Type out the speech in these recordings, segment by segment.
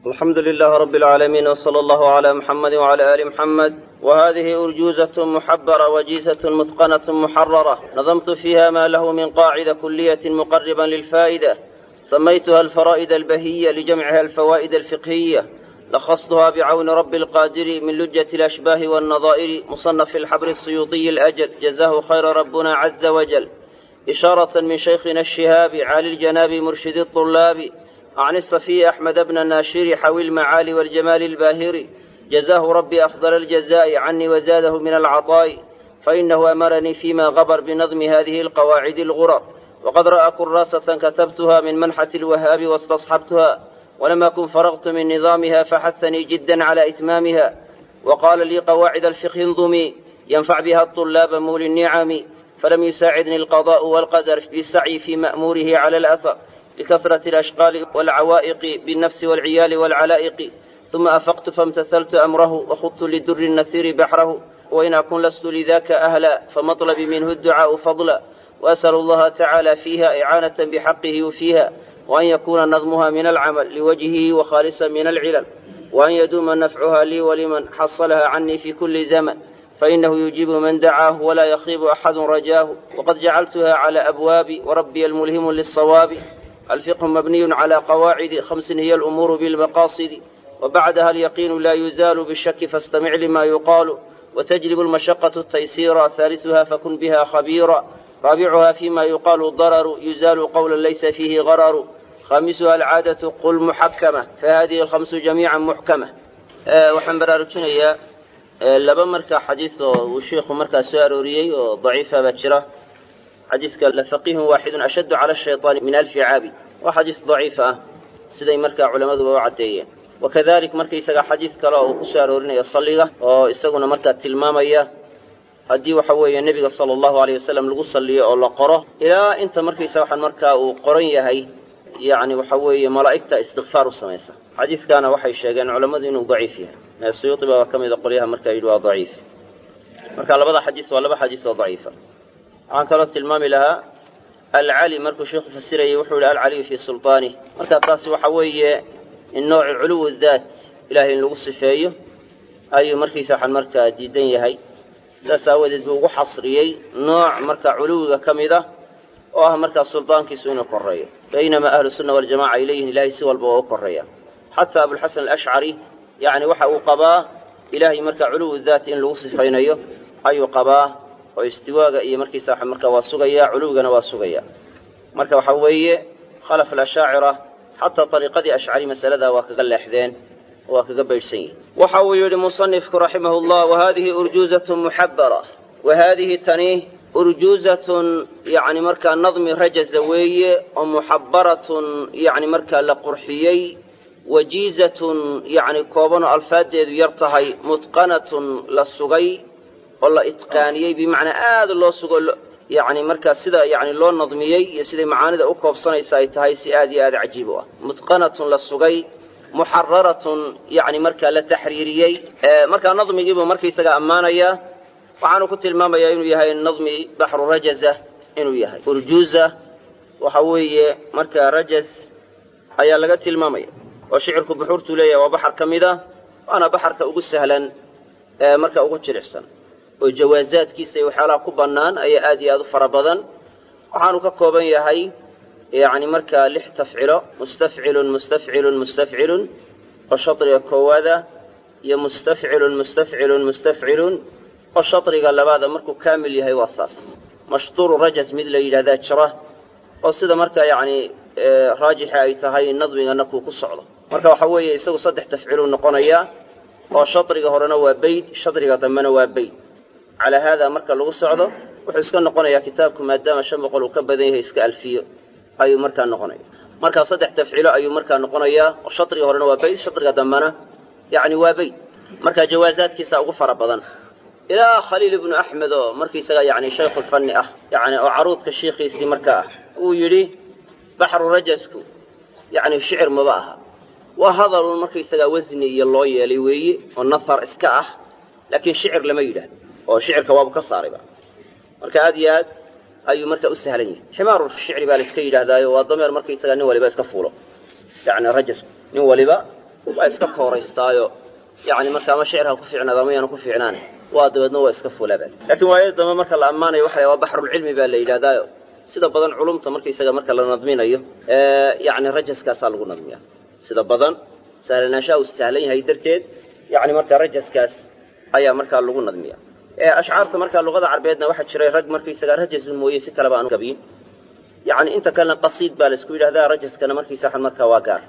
الحمد لله رب العالمين وصلى الله على محمد وعلى آل محمد وهذه أرجوزة محبرة وجيزة متقنة محررة نظمت فيها ما له من قاعدة كلية مقربا للفائدة سميتها الفرائد البهية لجمعها الفوائد الفقهية لخصتها بعون رب القادر من لجة الأشباه والنظائر مصنف الحبر السيوطي الأجل جزاه خير ربنا عز وجل إشارة من شيخنا الشهاب عالي الجناب مرشد الطلاب عن الصفي أحمد بن الناشر حوي المعالي والجمال الباهر جزاه ربي أفضل الجزاء عني وزاده من العطاء فإنه أمرني فيما غبر بنظم هذه القواعد الغرر وقد رأى كراسة كتبتها من منحة الوهاب واستصحبتها ولم أكن فرغت من نظامها فحثني جدا على إتمامها وقال لي قواعد الفقه انظمي ينفع بها الطلاب مول النعم فلم يساعدني القضاء والقدر بالسعي في مأموره على الأثر لكثرة الأشغال والعوائق بالنفس والعيال والعلائق ثم أفقت فامتثلت أمره وخضت للدر النثير بحره وإن أكن لست لذاك أهلا فمطلبي منه الدعاء فضلا وأسأل الله تعالى فيها إعانة بحقه وفيها وأن يكون نظمها من العمل لوجهه وخالصا من العلل وأن يدوم نفعها لي ولمن حصلها عني في كل زمن فإنه يجيب من دعاه ولا يخيب أحد رجاه وقد جعلتها على أبواب وربي الملهم للصواب الفقه مبني على قواعد خمس هي الأمور بالمقاصد وبعدها اليقين لا يزال بالشك فاستمع لما يقال وتجلب المشقة التيسير ثالثها فكن بها خبيرا رابعها فيما يقال ضرر يزال قولا ليس فيه غرر خامسها العادة قل محكمة فهذه الخمس جميعا محكمة أه waxaan baraarujinayaa laba markaa xadiis oo uu sheikhu markaa soo arooriyey oo daciifa baa jira xadiiska lafaqihun waaxidun ashaddu cala ashayطaani min alfi caabi waa xadiis daciifa ah siday markaa culammaduba u caddeeyeen wakadalik markaysaga xadiis kale oo uu ku soo aroorinaya salliga oo isaguna markaa tilmaamaya haddii waxa weeye nebiga sala allahu aleyh wasalam lagu salliyo oo la qoro ilaa inta markaysa waxaan markaa uu qoran yahay yacni waxa weeye malaa'igta istikfaar u samaysa xadiiskaana waxay sheegeen culammadu inuu daciif yahay suyuuti baa ka mida qolyaha markaa yidhi waa daciif marka labada xadiis waa laba xadiis oo daciifa waxaan kaloo tilmaami lahaa alcali markuu sheikhu fasirayay wuxuu yihi alcaliyu fii sulطaanih marka taasi waxa weeye in nooci culuwu daat ilahay in lagu sifeeyo ayuu markiisa waxaan markaa diidan yahay saas aawadeed buu ugu xasriyey nooc marka culuwiga ka mid ah oo ah markaa suldaankiisu inuu koreeyo baynamaa ahlu sunna waljamaca ay leeyihin ilahay si walba waa u koreeya xataa abulxasan alashcari yacni waxa uu qabaa ilaahay markaa culuwu daat in lagu sifaynayo ayuu qabaa oo istiwaaga iyo markiisa markaa waa sugaya culuwigana waa sugaya marka waxa weeye khalaf alashaacira xataa ariiqadii ashcari masaladaa waa kaga leexdeen oo waa kaga baydhsan yihin waxa uu yidhi musanifku raximah llah wahadihi urjuuzatun muxabara wahadihi tani urjuuzatun yani markaa nadmi rajaza weeye oo muxabaratun yani markaa la qurxiyey wajiizatun yani koobanoo alfaadeedu yar tahay mutqanatun la sugay oo la itqaaniyey bimacnaa aada loo sugo yani markaa sida yani loo nadmiyey iyo siday macaanida u koobsanaysa ay tahay si aad iyo aad cajiib u ah mutqanatun la sugay muxararatun yani markaa la taxriiriyey markaa nadmigiibuu markaysaga ammaanayaa waxaanu ku tilmaamayaa inuu yahay nadmi baxru rajaza inuu yahay urjuuza waxa weeye markaa rajaz ayaa laga tilmaamaya oo shicirku buxuurtuu leeyahay waa baxar ka mid a waana baxarka ugu sahlan ee marka ugu jilicsan oo jawaazaadkiisa iyo waxyaalaha ku bannaan ayaa aad iyo aad u fara badan waxaanu ka kooban yahay yacni markaa lix tafcilo mustafcilun mustafcilun mustafcilun oo shadriga koowaada iyo mustafcilun mustafcilun mustafcilun oo shadriga labaada markuu kaamil yahay waa saas mashtuuru rajas mid la yidhahdaa jira oo sida markaa yacni raajixa ay tahay nadmigana kuu ku socdo marka waxa weeye isagu saddex tafciluu noqonayaa oo shadriga horena waa bayd shadriga dambena waa bayd calaa haadaa marka lagu socdo wuxuu iska noqonayaa kitaabku maadaama shan boqol uu ka badan yahay iska alfiyo ayuu markaa noqonaya markaa saddex tafcilo ayuu markaa noqonayaa oo shadriga horena waa bayd shadriga dambena yacni waa bayd marka jawaazaadkiisa ugu fara badan ilaa khaliil ibnu axmed oo markiisaga yani shaykhulfanni ah yani oo caruudka shiikhiisii marka ah uu yidhi baxru rajasku yani shicir maba aha waa hadalun markaysagaa wasni iyo loo yeelay weeye oo nahar iska ah laakiin shicir lama yidhaahdo oo shicirka waabu ka saarayba marka aad iyo aad ayuu marka u sahlan yahay ximaaru shicri baa la iska yidhaahdaayo waa dameer markaysagaa nin waliba iska fuulo yani rajasku nin waliba waa iska kooraystaayo yani marka ama shicirha ku fiicnaado ama yaanu ku fiicnaan waa dabeedna waa iska fulaba laakiin waayada dambe marka la ammaanayo waxa waa baxrulcilmi baa la yidhahdaayo sida badan culumta markaysaga marka la nadminayo yani rajaskaasaa lagu nadmiya sida badan sahlanaanshaha uu sahlan yahay darteed yani marka rajaskaas ayaa markaa lagu nadmiya ashcaarta markaa luqada carbeedna waxaa jiray rag markaysaga rajasun mooye si kaleba aanu gabiyin yani inta kalena qasiid baa laisku yidhahdaa rajaskana markiisa waxan markaa waa gaar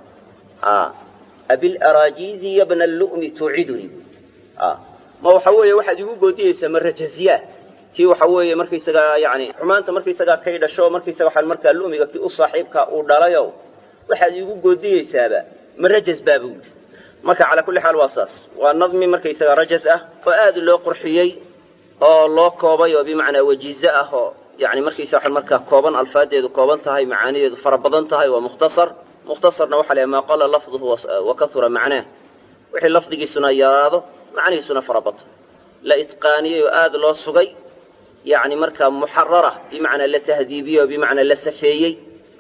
abilaraajiizi yabna lu'mi tuuciduni ma waxa weeye waxaad igu goodiyeysaa ma rajasyaa kii waxa weeye markaysagaa yani xumaanta markaysagaa kay dhasho markaysaga waxaan markaa lu'miga kii u saaxiibka uu dhalayo waxaad igu goodiyeysaaba ma rajas baaba wuli marka calaa kulli xaal waa saas waa nadmi markaysaga rajas ah oo aad loo qurxiyey oo loo koobay oo bimacnaa wajiize ah oo yani markaysa waxaan markaa kooban alfaadeedu kooban tahay macaanideedu fara badan tahay waa mukhtasar mukhtasarna waxa la maa qala lafduhu wa kahura macnaah wixii lafdigiisuna yaraado macnihiisuna fara bato la itqaaniyey oo aad loo sugay yani markaa muxarara bimacnaa la tahdiibiyey oo bimacnaa la safeeyey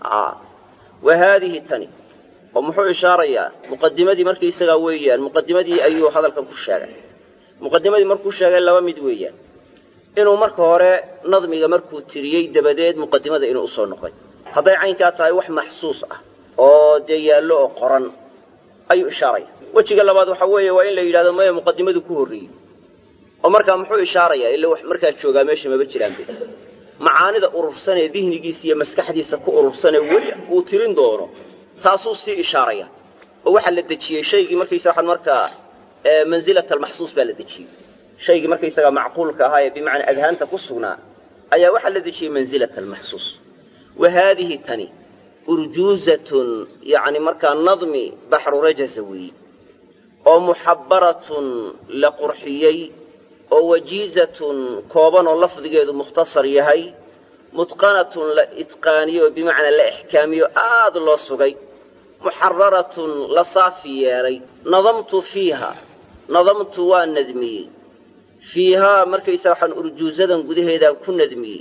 wa haadihi tani oo muxuu ishaarayaa muqadimadii markaysagaa weeyaan muqadimadii ayuu hadalkan ku sheegay muqadimadii markuu sheegay laba mid weeyaan inuu marka hore nadmiga markuu tiriyey dabadeed muqadimada inuu usoo noqday hadday caynkaa tahay wax maxsuus ah oo dee yaallo oo qoran ayuu ishaaraya wejiga labaad waxa weeye waa in la yidhahdo maya muqadimadu ku horreeyey oo markaa muxuu ishaarayaa ila wax markaa joogaa meesha maba jiraanbe macaanida urursanee dihnigiisa iyo maskaxdiisa ku urursanee weli uu tirin doono taasuu sii ishaaraya oo waxaa la dejiyey shaygii markaysa waxaan markaa manzilat almaxsuus baa la dejiyey shaygii markaysagaa macquulka ahaa ee bimacnaa adhaanta ku sugnaa ayaa waxaa la dejiyey manzilat almaxsuus wa haadihi tani urjuuzatun yacni markaa nadmi baxru rajaza weeyi oo muxabbaratun la qurxiyey oo wajiizatun kooban oo lafdigeedu mukhtasar yahay mutqanatun la itqaaniyo oo bimacnaa la ixkaamiyo aad loo sugay muxararatun la saafi yeelay nadamtu fiiha nadamtu waa nadmiyey fiihaa markaysaa waxaan urjuusadan gudaheedaan ku nadmiyey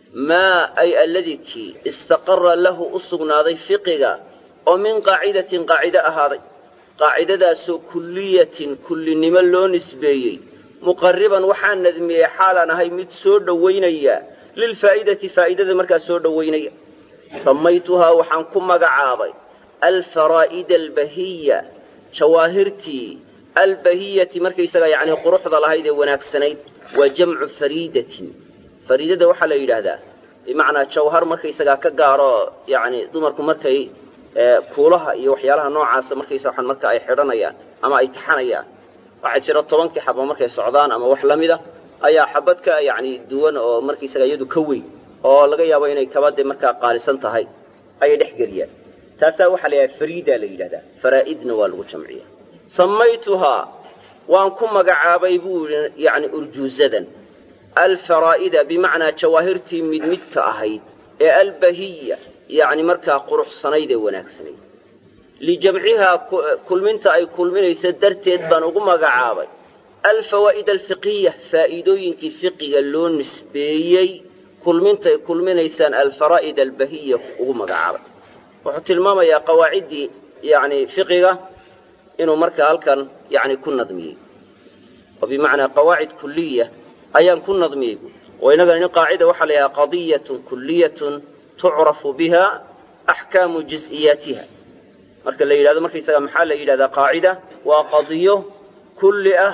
maa ay alladii kii istaqara lahu u sugnaaday fiqiga oo min qaacidatin qaacido ahaaday qaacidadaasoo kulliyatin kullinimo loo nisbeeyey muqarriban waxaan nadmiyey xaalaan ahay mid soo dhowaynaya lilfaa'idati faa'idada markaa soo dhowaynaya samaytuhaa waxaan ku magacaabay alfaraa'ida albahiya jawaahirtii albahiyati markaysagaa yacni quruxda lahayd ee wanaagsanayd waa jamcu fariidatin fariidada waxaa la yidhaahdaa bimacnaa jawhar markaysagaa ka gaaro yacni dumarku markay kuulaha iyo waxyaalaha noocaasa markaysa waxaan marka ay xidhanayaan ama ay taxanayaan waxaa jira tobankii xaba markay socdaan ama wax la mida ayaa xabad ka yacni duwan oo markaysaga iyadu ka weyn oo laga yaabo inay kabade markaa qaalisan tahay ayay dhex geliyaan taasaa waxaa la yidhahda fariidaa la yidhahdaa faraa'idna waa lagu jamciya samaytuhaa waan ku magacaabay buu yidhi yacni urjuusadan alfaraa'ida bimacnaa jawaahirtii mid midka ahayd ee albahiya yacni markaa quruxsanayd ee wanaagsanayd lijamcihaa kulminta ay kulminaysa darteed baan ugu magacaabay alfawaa'id alfiqiya faa'iidooyinkii fiqiga loo nisbeeyey kulmintay kulminaysaan alfaraa'id albahiya ugu magacaabay wuxuu tilmaamayaa qawaaciddii yacni fiqiga inuu markaa halkan yacni ku nadmiyey oo bimacnaa qawaacid kuliya ayaan ku nadmiyey bu oo innagan in qaacida waxaa la yidhaha qadiyatun kuliyatun tucrafu biha axkaamu juz'iyaatiha marka la yidhahdo markaysaga maxaa la yidhahdaa qaacida waa qadiyo kulli ah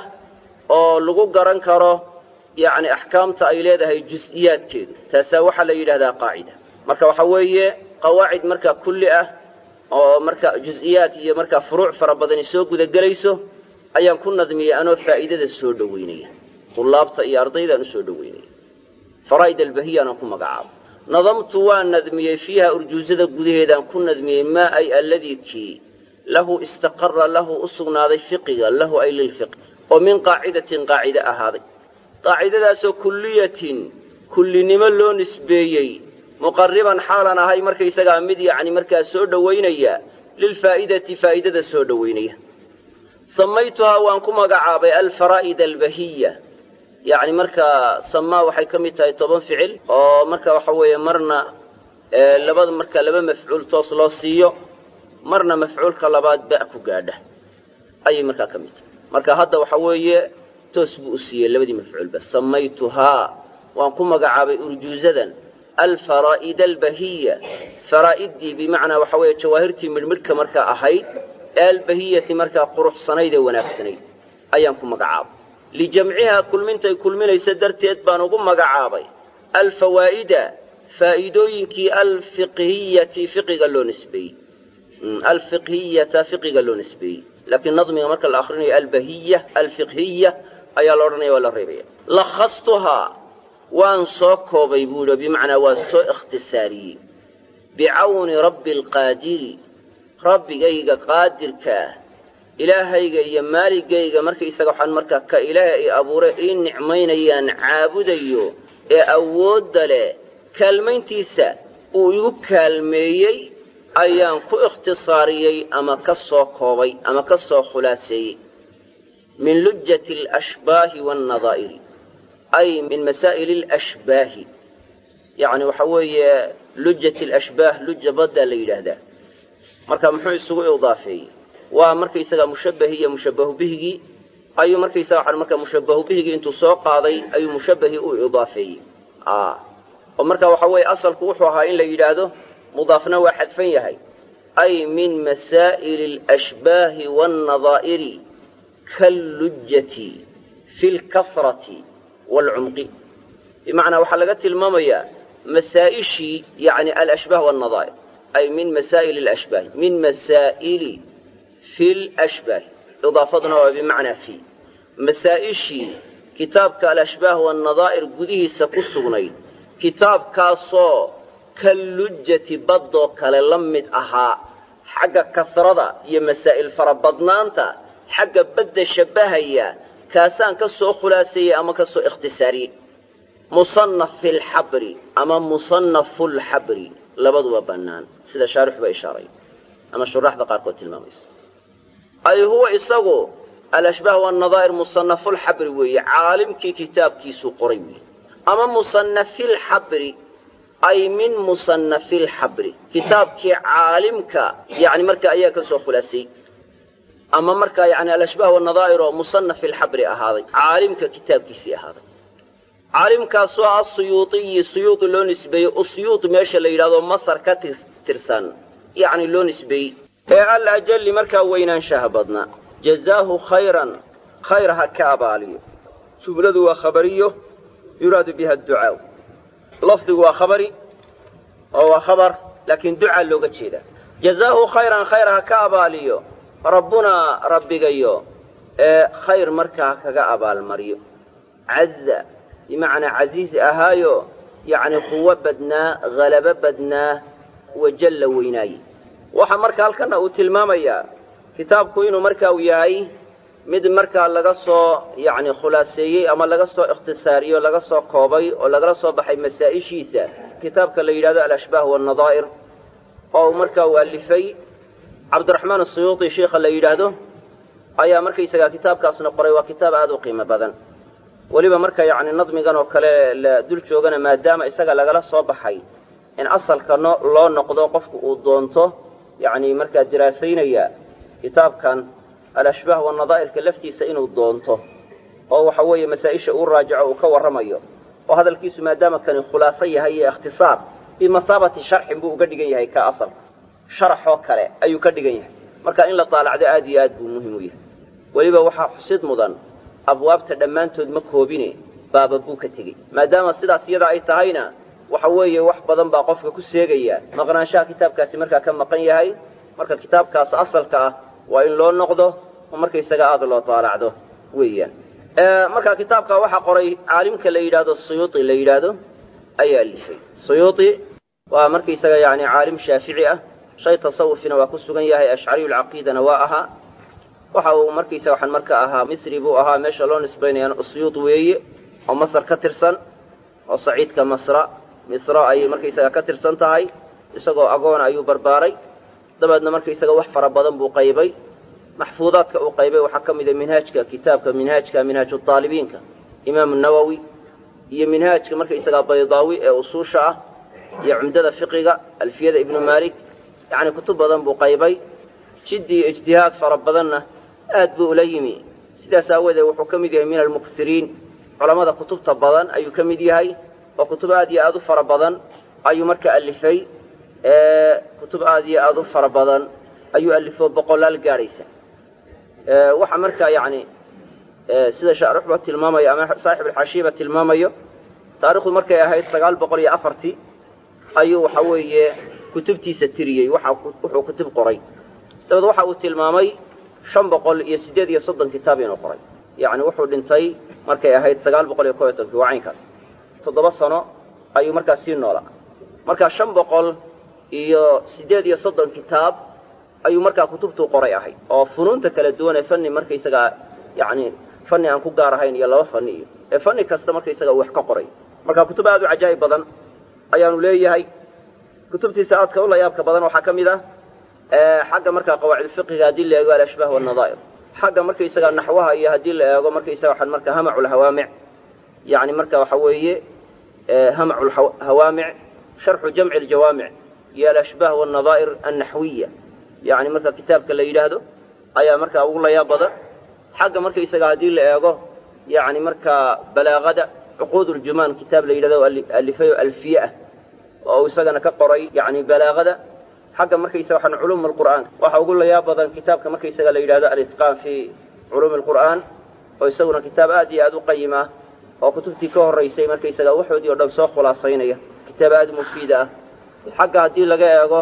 oo lagu garan karo yacni axkaamta ay leedahay juz'iyaadkeedu taasaa waxaa la yidhahdaa qaacida marka waxaa weeye qawaacid markaa kulli ah oo marka juz'iyaad iyo markaa furuuc fara badani soo gudagelayso ayaan ku nadmiyey anoo faa'iidada soo dhowaynaya tullaabta iyo ardaydaan u soo dhowaynaya faraa'id albahiyaanaan ku magacaabo nadamtu waan nadmiyey fiiha urjuusada gudaheedaan ku nadmiyey maa ay alladii kii lahu istaqara lahu u sugnaaday fiqiga lahu ay lilfiqi oo min qaacidatin qaacide ahaaday qaacidadaasoo kulliyatin kullinimo loo nisbeeyey muqarriban xaalan ahay markaysagaa mid yacni markaa soo dhowaynaya lilfaa'idati faa'idada soo dhowaynaya samaytuhaa waan ku magacaabay alfaraa'id albahiya yacni markaa samaa waxay ka mid tahay toban ficil oo marka waxa weeye marna labada marka laba mafcuul toos loo siiyo marna mafcuulka labaad ba' ku gaadha ayay markaa ka mid tahay marka hadda waxa weeye toos buu u siiyey labadii mafcuulba samaytuhaa waan ku magacaabay urjuuzadan alfaraa'ida albahiya faraa'idii bimacnaa waxa weeye jawaahirtii midhmidhka markaa ahayd ee albahiyati markaa quruxsanayd ee wanaagsanayd ayaan ku magacaabay lijamcihaa kulmintay kulminaysa darteed baan ugu magacaabay alfawaa'ida faa'iidooyinkii alfiqhiyati fiqiga loo nisbeeyey alfiqhiyata fiqiga loo nisbeeyey laakiin nadmiga marka la akrinayo albahiya alfiqhiya ayaa la odhanaya waa la reebaya lakhastuhaa waan soo koobay buu yidhi bimacnaa waan soo ikhtisaariyey bicawni rabbi alqaadiri rabbigayga qaadirkaah ilaahayga iyo maaligayga markaisaga waxaan markaa ka ilaahay ay abuure ii nicmaynayaan caabudayo ee awoodda leh kaalmayntiisa uu igu kaalmeeyey ayaan ku ikhtisaariyey ama ka soo koobay ama ka soo khulaaseeyey min lujjati alashbaahi waannadaa'iri ay min masaa'ili alashbaahi yacni waxa weeye lujjati alashbaah luja baddaa la yidhaahdaa marka muxuu isugu idaafeeyey waa markaysaga mushabbahi iyo mushabbahu bihigii ayuu markaysaga waxaan marka mushabbahu bihigii intuu soo qaaday ayuu mushabbahii u idaafeeyey oo marka waxa weeye asalku wuxuu ahaa in la yidhaahdo mudaafna waa xadfan yahay ay min masaa'ili alashbaahi waannadaa'iri kallujjati fi lkasrati waalcumqi bimacnaa waxaa laga tilmaamayaa masaa'ishii yani alashbaah waannadaa'ir ay min masaa'ili alashbaahi min masaa'ili fi lashbaahi idaafaduna waa bimacnaa fi masaa'ishii kitaabka alashbaah waannadaa'ir gudihiisa ku sugnayd kitaabkaasoo kallujjati baddoo kale la mid ahaa xagga kasrada iyo masaa'il farabadnaanta xagga badda shabbahaya kaasaan ka soo khulaaseeyey ama ka soo ikhtisaariyey musannaf fi lxabri ama musannafu lxabri labaduba bannaan sida shaarix ba ishaaray ama shuraaxda qaarkood tilmaamaysa ay huwa isagu alashbaah waannadaa'ir musanafulxabri weeye caalimkii kitaabkiisuu qoray weeye ama musanafilxabri ay min musanafilxabri kitaabkii caalimka yani marka ayaa ka soo khulaasay ama markaa yani alashbaah waannadaa'ir oo musanafilxabri ahaaday caalimka kitaabkiisii ahaaday caalimkaasoo ah suyuuiyi suyuudi loo nisbeeyey usyuud meesha la yidhahdo masar ka tirsan yani loo nisbeeyey ee al ajalli markaa weynaanshaha badna jazaahu khayran khayr ha ka abaaliyo jumladu waa khabariyo yuraadu biha adducaa lafdigu waa khabari oo waa khabar laakiin ducaa looga jeedaa jazaahu khayran khayr ha ka abaaliyo rabbunaa rabbigayo ee khayr markaa ha kaga abaalmariyo caza bimacnaa casiiz ahaayo yacni quwo badnaa halabo badnaa wajalla weynaaye waxa marka halkana uu tilmaamayaa kitaabku inuu marka uu yahay mid markaa laga soo yacni khulaaseeyey ama laga soo ikhtisaariyey oo laga soo koobay oo lagala soo baxay masaa'ishiisa kitaabka la yidhahdo alashbaah waannadaa'ir oo uu markaa uu alifay cabdiraxmaan asuyuuti sheikha la yidhaahdo ayaa markaysagaa kitaabkaasna qoray waa kitaab aada u qiimo badan weliba marka yacni nadmigan oo kale la dul joogana maadaama isaga lagala soo baxay in asalka no loo noqdo qofku uu doonto yacni markaa diraasaynaya kitaabkan alashbaah waannadaa'irka laftiisa inuu doonto oo waxa weeye masaa-isha uu raajaco uu ka warramayo oo hadalkiisu maadaama kani khulaaso yahay iyo ikhtisaar bimasaabati sharxin buu uga dhigan yahay ka asalka sharaxoo kale ayuu ka dhigan yahay marka in la daalacdo aad iyo aad buu muhim u yahay weliba waxaa xusid mudan abwaabta dhammaantood ma koobine baaba buu ka tegey maadaama sidaas iyada ay tahayna waxa weeye wax badan baa qofka ku seegaya maqnaanshaha kitaabkaasi markaa ka maqan yahay marka kitaabkaas asalka ah waa in loo noqdo oo markaysaga aada loo daalacdo weeyaan marka kitaabka waxaa qoray caalimka la yidhaahdo suyuuti la yidhaahdo ayaa alifay suyuuti waa markaysaga yani caalim shaafici ah shay tasawufina waa ku sugan yahay ashcariyulcaqiidana waa ahaa waxa uu markaysaga waxaan marka ahaa misri buu ahaa meesha loo nisbaynayana usyuud weeye oo masar ka tirsan oo saciidka masra misra ayay markaysaga ka tirsan tahay isagoo agoona ayuu barbaaray dabeedna markaysaga wax fara badan buu qaybay maxfuudaadka uu qaybay waxaa ka mida minhaajka kitaabka minhaajka minhaaju aalibiinka imaamu nawowi iyo minhaajka markaysagaa baydaawi ee usuusha ah iyo cumdada fiqiga alfiyada ibnu maalik yacni kutub badan buu qaybay jiddi iyo ijtihaad fara badanna aad buu ula yimi sidaas aawadeed wuxuu ka mid yahay min almuksiriin culammada kutubta badan ayuu ka mid yahay oo kutub aad iyo aad u fara badan ayuu marka alifay kutub aad iyo aad u fara badan ayuu alifo boqolaal gaadhaysa waxa markaa yani sida shaarixba tilmaamayo ama saaxib alxaashiiba tilmaamayo taarikhdu markay ahayd sagaal boqol iyo afartii ayuu waxa weeye kutubtiisa tiriyey wuxuu kutub qoray dabeed waxa uu tilmaamay shan boqol iyo siddeed iyo soddon kitaab inuu qoray yacni wuxuu dhintay markay ahayd sagaal boqol iyo kob iyo tobankii waa caynkaas toddoba sano ayuu markaas sii noolaa markaa shan boqol iyo siddeed iyo soddon kitaab ayuu markaa kutubtuu qoray ahayd oo funuunta kala duwan ee fanni markaysagaa yacni fanni aan ku gaar ahayn iyo laba fanni iyo ee fanni kasta markaysaga uu wax ka qoray marka kutub aad u cajaa'ib badan ayaanu leeyahay kutubtiisa aadka u layaabka badan waxaa ka mid ah xagga markaa qawaacidfiqiga haddii la eego alashbaah walnadaa'ir xagga markaysaga naxwaha iyo haddii la eego markaysaga waxaan marka hamacu lhawaamic yani marka waxa weeye hamacu lhawaamic sharxu jamci ljawaamic iyo alashbaah walnadaa'ir annaxwiya yani marka kitaabka la yidhaahdo ayaa markaa ugu layaab badan xagga markaysaga haddii la eego yani markaa balaagada cuquud ljumaan kitaab la yidhahdo alifayo alfiye ah oo isagana ka qoray yani balaagada xagga markaysaga waxaan culuum alqur'aan waxa ugu layaab badan kitaabka markaysaga la yidhahdo alitqaan fi culuumi alqur'aan oo isaguna kitaab aad iyo aad u qayim ah oo kutubtii ka horraysay markaysaga waxoodii o dhan soo khulaasaynaya kitaab aad mufiida ah xagga haddii laga eego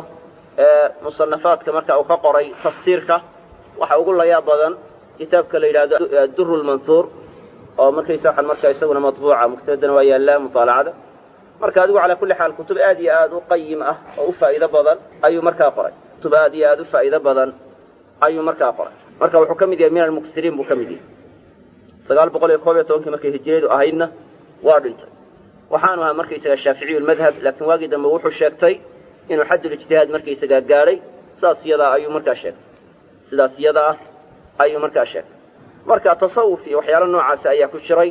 musanafaadka marka uu ka qoray tafsiirka waxa ugu layaab badan kitaabka la yidhahdo duru lmanhuur oo markaysa waxaan markaa isaguna matbuuca muktabadana waa yaallaa mutaalacada marka adigu calaa kulli xaal kutub aad iyo aad u qayim ah oo u faa'iido badan ayuu markaa qoray kutub aad iyo aad u faa'iido badan ayuu markaa qoray marka wuxuu ka mid yahay min almuksiriin buu ka mid yahay sagaal boqol iyo koob iyo tobankii markay hijiriyadu ahaydna waa dhintay waxaanu ahaa markaysaga shaaficiyu lmadhab laakiin waagii dambe wuxuu sheegtay inuu xaddulijtihaad markaysagaa gaadhay sidaas iyadaa ayuu markaa sheegtay sidaas iyada ah ayuu markaa sheegtay marka tasawuf iyo waxyaalo noocaasi ayaa ku jiray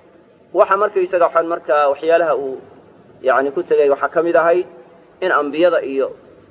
waxa markaysaga waxaan markaa waxyaalaha uu yani ku tegay waxaa ka mid ahayd in ambiyada iyo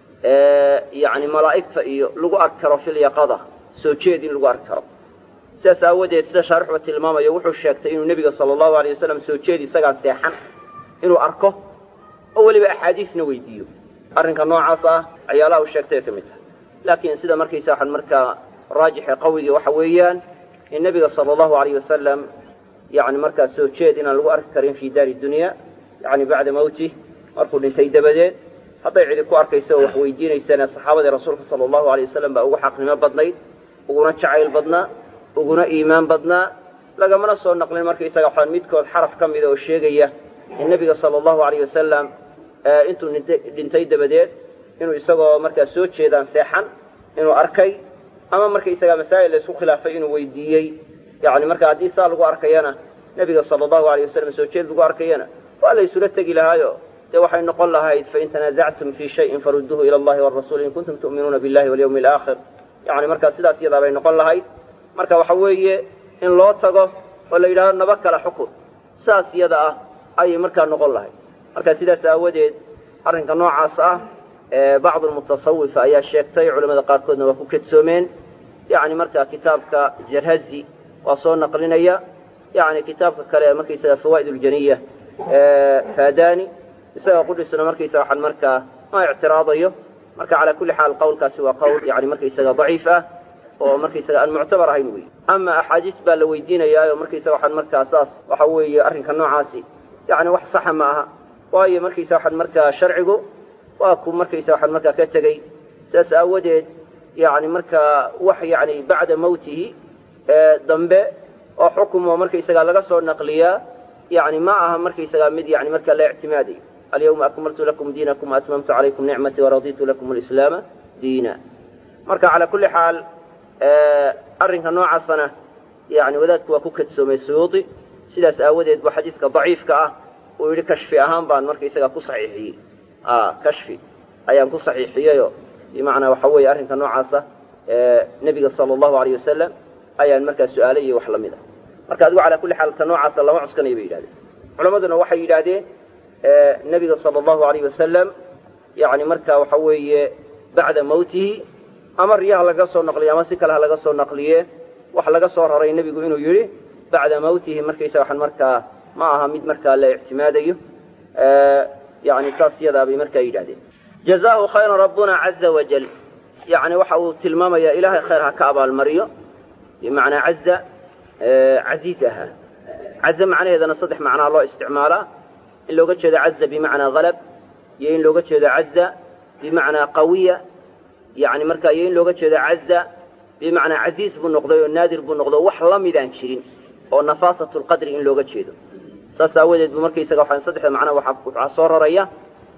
yani malaa'igta iyo lagu arki karo filyaqada soo jeed in lagu arki karo sidaas aawadeed sida shaarixba tilmaamayo wuxuu sheegtay inuu nebiga sala allahu alay wasalam soo jeed isagaan seexan inuu arko oo weliba axaadiisna weydiiyo arrinka noocaas ah waxyaalaha uu sheegtay ka mid tahay laakiin sida markaysa waxaan markaa raajixe qawigii waxa weeyaan in nebiga sala allahu alayh wasalam yani markaa soo jeed inaan lagu arki karin fi daari dunya yani bacda mawtih markuu dhintay dabadeed hadday cidi ku arkayso oo wax weydiinaysana saxaabadii rasuulka sala allahu alay wasalam baa ugu xaqnimo badnayd uguna jacayl badnaa uguna iimaan badnaa lagamana soo naqlin markaysaga waxaan midkood xaraf ka mida oo sheegaya in nebiga sala allahu alayh wasalam intuu dhintay dabadeed inuu isagoo markaa soo jeedaan seexan inuu arkay ama markaysaga masaa'il la isku khilaafay inuu weydiiyey yani marka haddii saa lagu arkayana nebiga sala allahu alayh wasalam soo jeed lagu arkayana waa la isula tegi lahaayo dee waxay noqon lahayd fain tanaasactum fii shayin farudduuhu ila allahi warasuuli in kuntum tu'minuuna billahi walyawmi alaakhir yani markaa sidaas iyadaa bay noqon lahayd marka waxa weeye in loo tago oo la yidhahdo naba kala xukun saas iyada ah ayay markaa noqon lahayd marka sidaas aawadeed arrinka noocaas ah bacdu lmutasawifa ayaa sheegtay culamada qaarkoodna waa ku kedsoomeen yani marka kitaabka jarhazi waa soo naqlinaya yani kitaabka kale markaysaga fawaa'id ljaniya fadani isaga qudhisuna markaysaga waxaan markaa ma ictiraadayo marka calaa kulli xaal qawlkaasi waa qawl yani markaysaga daciif ah oo markaysaga aan muctabar ahayn wey ama axaadiis baa la weydiinayaayo markaysaga waxaan markaa saas waxa weeye arrinka noocaasi yani wax saxa ma aha waayo markaysa waxaan markaa sharcigu waa ku markaysa waxaan markaa ka tegey sidaas aawadeed yani markaa wax yani bacda mawtihi dambe oo xukumo markaysaga laga soo naqliyaa yani ma aha markaysaga mid yani markaa la ictimaadayo alyawma akmaltu lakum diinakum waatmamtu calaykum nicmatii waraditu lakum alislaama diina marka calaa kulli xaal arrinka noocaasana yani wadaadku waa ku kadsoomay suyuudi sidaas aawadeed bu xadiidka daciifka ah uu yidhi kashfi ahaan baan markaysaga ku saxiixiyey kashfi ayaan ku saxiixiyeyo bimacnaa waxa weeye arrinka noocaasa nebiga sala allahu alayh wasalam ayaan markaa su-aalay iyo wax lamid a marka adigu calaa kulli xaal ta noocaasa lama cuskanaya bay yidhahdeen culammaduna waxay yidhaahdeen nebiga sala allahu alayh wasalam yani marka waxa weeye bacda mawtihi ama riyaha laga soo naqliye ama si kale ha laga soo naqliye wax laga soo raray nebigu inuu yidhi bacda mawtihi markaysaga waxaan markaa ma aha mid markaa la ictimaadayo yani saas yadaa bay markaa yidhahdeen jazaahu khayran rabbuna caza wajal yani waxa uu tilmaamayaa ilaahay khayr ha ka abaalmariyo bimacnaa caza casiiz ahaa caza macnaheedana saddex macnaa loo isticmaalaa in looga jeedo caza bimacnaa halab iyo in looga jeedo caza bimacnaa qawiya yani markaa iyo in looga jeedo caza bimacnaa casiiz buu noqday oo naadir buu noqdo wax la midaan jirin oo nafaasat lqadri in looga jeedo saas aawadeed bu markaysaga waxaan saddexda macnaa waxaa soo raraya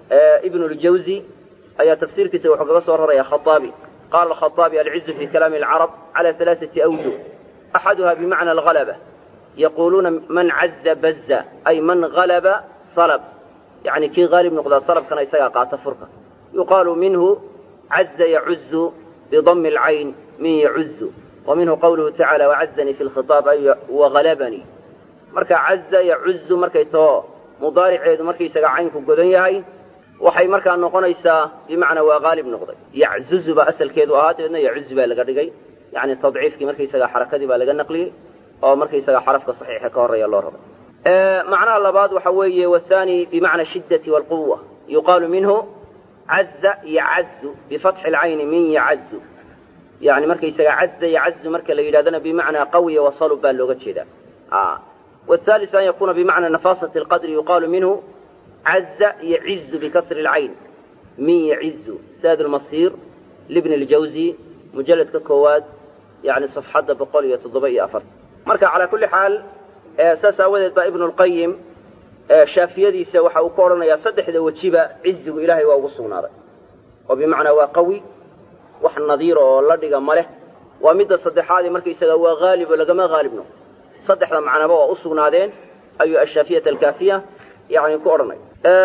ibn اljawzi ayaa tafsiirkiisa wuxuu kaga soo raraya khaaabi qala alkhaaabi alcizu fi kalaami alcarab cala alaaثati awjuh axaduha bimacna alhalaba yaquluuna man caza baza ay man halaba salb yani kii haalib noqdaa salabkana isagaa qaata furka yuqaalu minhu caza yacuzu bidami اlcayn min yacuzu wa minhu qawluhu tacala wacazanii fi lkhiطaab ay wahalabanii marka caza yacuzu markay too mudaariceedu markaysaga caynku godan yahay waxay markaa noqonaysaa bimacnaa waa haalib noqday yaczuzu baa asalkeedu ahaa dabeedna yacuzu baa laga dhigay yani tadciifkii markaysaga xarakadii baa laga naqliyey oo markaysaga xarafka saxiixa ka horreeya loo rabay macnaha labaad waxa weeye wathani bimacna shiddati waalquwa yuqaalu minhu caza yacazu bifatxi alcayni min yacazu yani markaysaga caza yacazu marka la yidhahdana bimacnaa qawiya wasalub baa looga jeedaa والثالث أن يكون بمعنى نفاصة القدر يقال منه عز يعز بكسر العين من يعز ساد المصير لابن الجوزي مجلد ككواد يعني صفحة بقول يتضبئي أفر مركا على كل حال أساس أودت ابن القيم شافيديسا waxa uu ka odhanayaa saddexda wejiba cizigu ilaahay waa ugu sugnaaday oo bimacnaa waa qawi wax nadiir oo la dhiga ma leh waa midda saddexaadii markaysaga waa haalib oo lagama haalibno saddexda macnaba waa u sugnaadeen ayuu ashaafiyat alkaafiya yani ku odhanay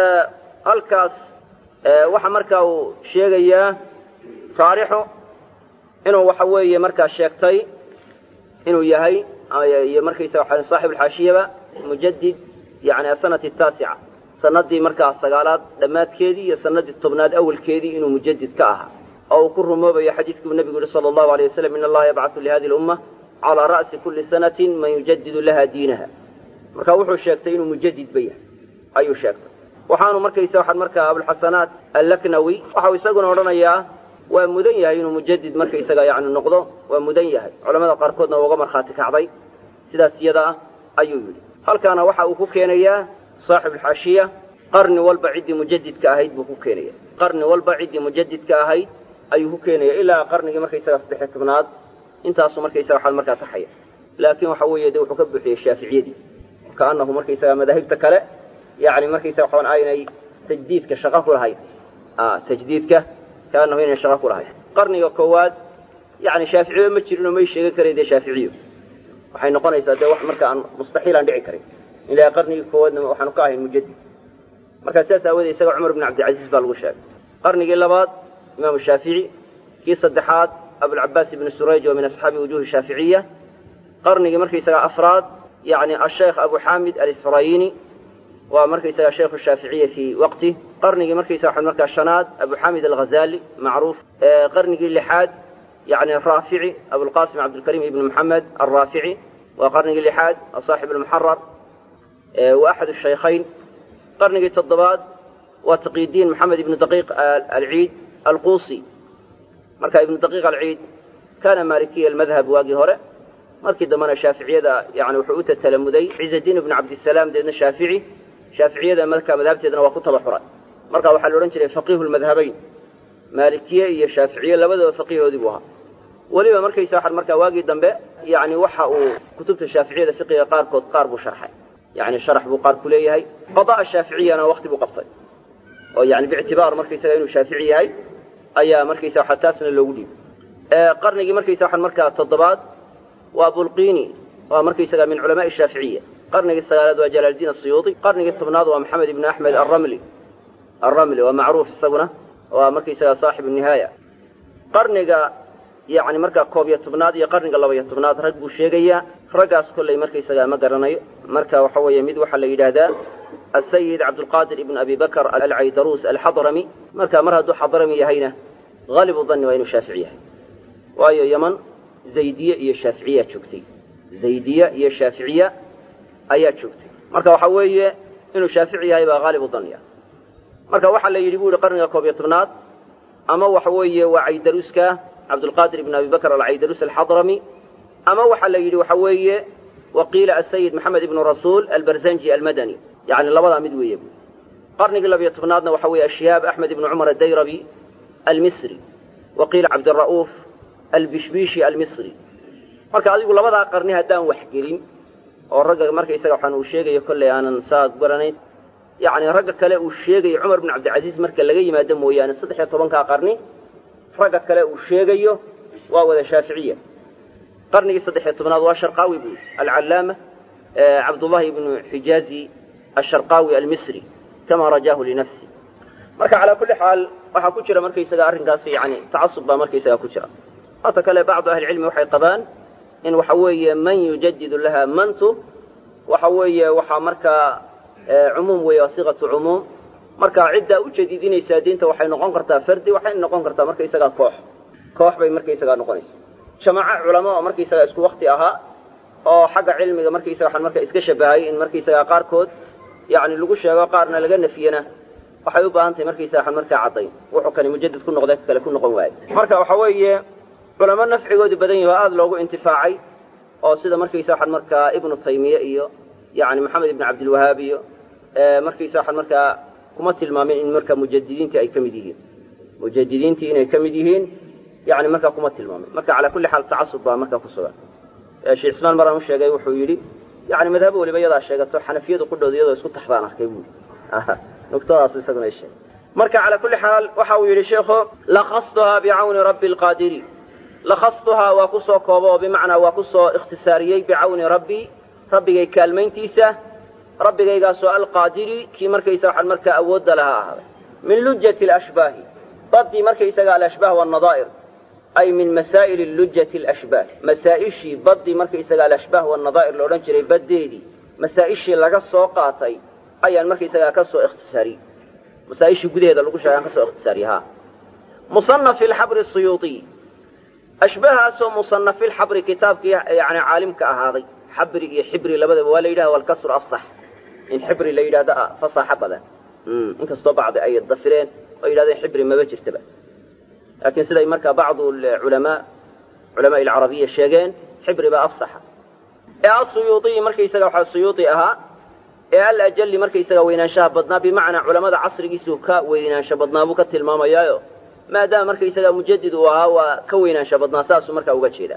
halkaas waxa markaa uu sheegayaa taarixu inuu waxa weeye markaa sheegtay inuu yahay iyo markaysaga saaxib alxaashiyaba mujadid yani asanati taasica sanadii markaa sagaalaad dhammaadkeedii iyo sanadii tobnaad awalkeedii inuu mujadid ka ahaa oo uu ku rumoobayo xadiidkuu nebigu yihi sala allahu alay wasalam in allaha yabcatu lihadi lumma calaa ra'si kulli sanatin man yujadidu laha diinaha marka wuxuu sheegtay inuu mujadid ba yahay ayuu sheegtay waxaanu markaysa waxaan markaa abulxasanaat allaknawi waxau isaguna odhanayaa waa mudan yahay inuu mujadid markaysaga yani noqdo waa mudan yahay culamada qaarkoodna waa uga markhaati kacday sidaas iyada ah ayuu yidhi halkaana waxa uu ku keenayaa saaxib alxaashiya qarni walba ciddii mujadidka ahayd buu ku keenaya qarni walba ciddii mujadidka ahayd ayuu ku keenaya ilaa qarnigii markaysaga saddexiy tobnaad intaasu markaysaga waxaa markaa taxaya laakiin waxa weeye de wuxuu ka buuxiyey shaaficiyadii kaanahu markaysaga madaahibta kale yani markaysaga waxaan aynay tajdiidka shaqo ku lahayn tajdiidka kaanahu inay shaqo ku lahayn qarniga koowaad yani shaaficiyo ma jirin oo may sheegan karayn dee shaaficiyo waxay noqonaysaa dee wax marka aan mustaxiil aan dhici karin ilaa qarnigii koowaadna waxaanu ka ahayn mujadid markaa sidaas aawoodee isaga cumar bn cabdilcaziiz baa lagu sheegay qarnigii labaad imaamu shaafici kii saddexaad abulcabaas ibni surayj oo min asxaabi wujuhi shaaficiya qarnigii markaysaga afraad yani asheekh abu xaamid alisfrayini waa markaysaga sheikhu shaaficiya fii waqti qarnigii markaysaga waxaa markaa shanaad abu xaamid alghazali macruuf qarnigii lixaad yani raafici abulqasim cabdilkariim ibni moxamed alraafici waa qarnigii lixaad saaxib almuxarar wa axad shaykhayn qarnigii toddobaad waa taqiidiin maxamed ibnu daqiiq alciid alquusi marka ibnu daqiiq alciid kaana maalikiya almadhab waagii hore markii dambena shaaficiyada yani wuxuu u tatalamuday ciizadiin ibnu cabdisalaam deedna shaafici shaaficiyada marka madhabteedana waa ku tabaxuray marka waxaa la odhan jiray faqiihu lmadhabayn maalikiye iyo shaaficiye labadaba faqiihoodii buu ahaa weliba markaysa waxaa markaa waagii dambe yani waxa uu kutubta shaaficiyada fiqiga qaarkood qaar buu sharxay yani sharax buu qaar ku leeyahay qadaa shaaficiyana wakti buu qabtay oo yani biictibaar markaysaga inuu shaafici yahay ayaa markaysa waxa taasna loogu dhiibay qarnigii markaysa waxaan markaa toddobaad waa bulqini waa markaysaga min culamaai shaaficiya qarnigii sagaalaad waa jalaaldiin asiyuudi qarnigii tobnaad waa maxamed ibni axmed alramli alramli waa macruuf isaguna waa markaysaga saaxibu nihaaya qarniga yani markaa koob iyo tobnaad iyo qarniga laba iyo tobnaad rag buu sheegayaa raggaas kolley markaysaga ma garanayo marka waxa weeye mid waxaa la yidhaahdaa asayid cabdulqaadir ibn abi bakr alcaydaruus alxadrami marka mar hadduu xadrami yahayna haalibu danni waa inuu shaafici yahay waayo yeman zaydiye iyo shaaficiyaa joogtay zaydiya iyo shaaficiya ayaa joogtay marka waxa weeye inuu shaafici yahay baa haalib u danya marka waxaa la yidhi bu yihi qarniga koob iyo tobnaad ama waxa weeye waa caydaruuska cabdulqaadir ibn abi bakr alcaydaruus alxadrami ama waxaa la yidhi waxa weeye waqiila asayid maxamed ibnu rasuul albarzanji almadani yani labadaa mid weeye bu qarnigii labiyo tobnaadna waxa weeye ashihaab axmed ibnu cumar adayrabi almisri waqiila cabdira'uuf albishbishi almisri marka adigu labadaa qarni haddaan wax gelin oo ragga markaysaga waxaan uu sheegayo kolley aanan saa garanayn yacni ragga kale uu sheegayo cumar bin cabdilcasiis marka laga yimaado mooyaane saddex iyo tobankaa qarni ragga kale uu sheegayo waa wada shaaficiya qarnigii saddex iyo tobnaad waa sharqaawi buu alcallaama cabdullahi ibnu xijaazi asharqaawi almisri kama rajaahu linafsi marka calaa kulli xaal waxaa ku jira markaysaga arrinkaas yani tacasub baa markaysaga ku jira hata kale bacdu ahlicilmi waxay qabaan in waxa weeye man yujadidu laha mantu waxa weeye waxaa markaa cumuum weeye waa siqatu cumuum marka ciddaa u jadiidinaysaa diinta waxay noqon kartaa fardi waxay noqon kartaa markaysagaa koox koox bay markaysagaa noqonaysa jamaaco culamo oo markaysagaa isku wakti ahaa oo xagga cilmiga markaysaga waxaan marka iska shabahay in markaysagaa qaarkood yani lagu sheego qaarna laga nafiyana waxay u baahan tahay markaysaga waxaan markaa caddayn wuxuu kani mujadid ku noqday kale ku noqon waayo marka waxa weeye culamo nafcigoodu badan yahi oo aada loogu intifaacay oo sida markaysa waxaan markaa ibnu taymiye iyo yani maxamed ibnu cabdilwahaab iyo markaysa waxaan markaa kuma tilmaamin in marka mujadidiintii ay ka mid yihiin mujadidiintii inay ka mid yihiin yani markaa kuma tilmaamin marka calaa kulli xaal tacasub baa markaa ku sugan sheekh ismaan maraan u sheegay wuxuu yidhi yani madhabo waliba iyadaa sheegato xanafiyadu qudhooda iyadoo isku taxdaan arkay buui nuqtadaas isaguna sheegay marka calaa kulli xaal waxa uu yidhi sheekhu lakastuhaa bicawni rabbi lqaadiri lakastuhaa waa ku soo koobo oo bimacnaa waa ku soo ikhtisaariyey bicawni rabbi rabbigay kaalmayntiisa rabbigaygaasoo alqaadiri kii markaysa waxaan markaa awoodda lahaa ahaaday min lujati alashbaahi baddii markaysaga alashbaah wannadaa'ir ay min masaa'ili lujati alashbaah masaa'ishii baddii markaysaga alashbaah wannadaa'ir la odhan jiray baddeedii masaa'ishii laga soo qaatay ayaan markaysagaa ka soo ikhtisaariyey masaa'ishii gudaheeda lagu sheegay aan ka soo ikhtisaariyey ha musanafi alxabri suyuuطiy ashbahaasoo musanafi lxabri kitaabkii yani caalimka ahaaday xabri iyo xibri labadaba waa la yidhahda walkasru afsax in xibri la yidhahdo fasaxa badan inkastoo bacdi ay dafireen oo yidhahdeen xibri maba jirtaba laakiin siday markaa bacdu culamaa culamaai alcarabiya sheegeen xibri baa afsaxa ee asuyuuiyi markaysaga waxaa suyuudi ahaa ee alajali markaysaga weynaanshaha badnaa bimacnaa culamada casrigiisu ka weynaansho badnaa buu ka tilmaamayaayo maadaama markaysaga mujadid uu ahaa waa ka weynaansha badnaa saasuu markaa uga jeedaa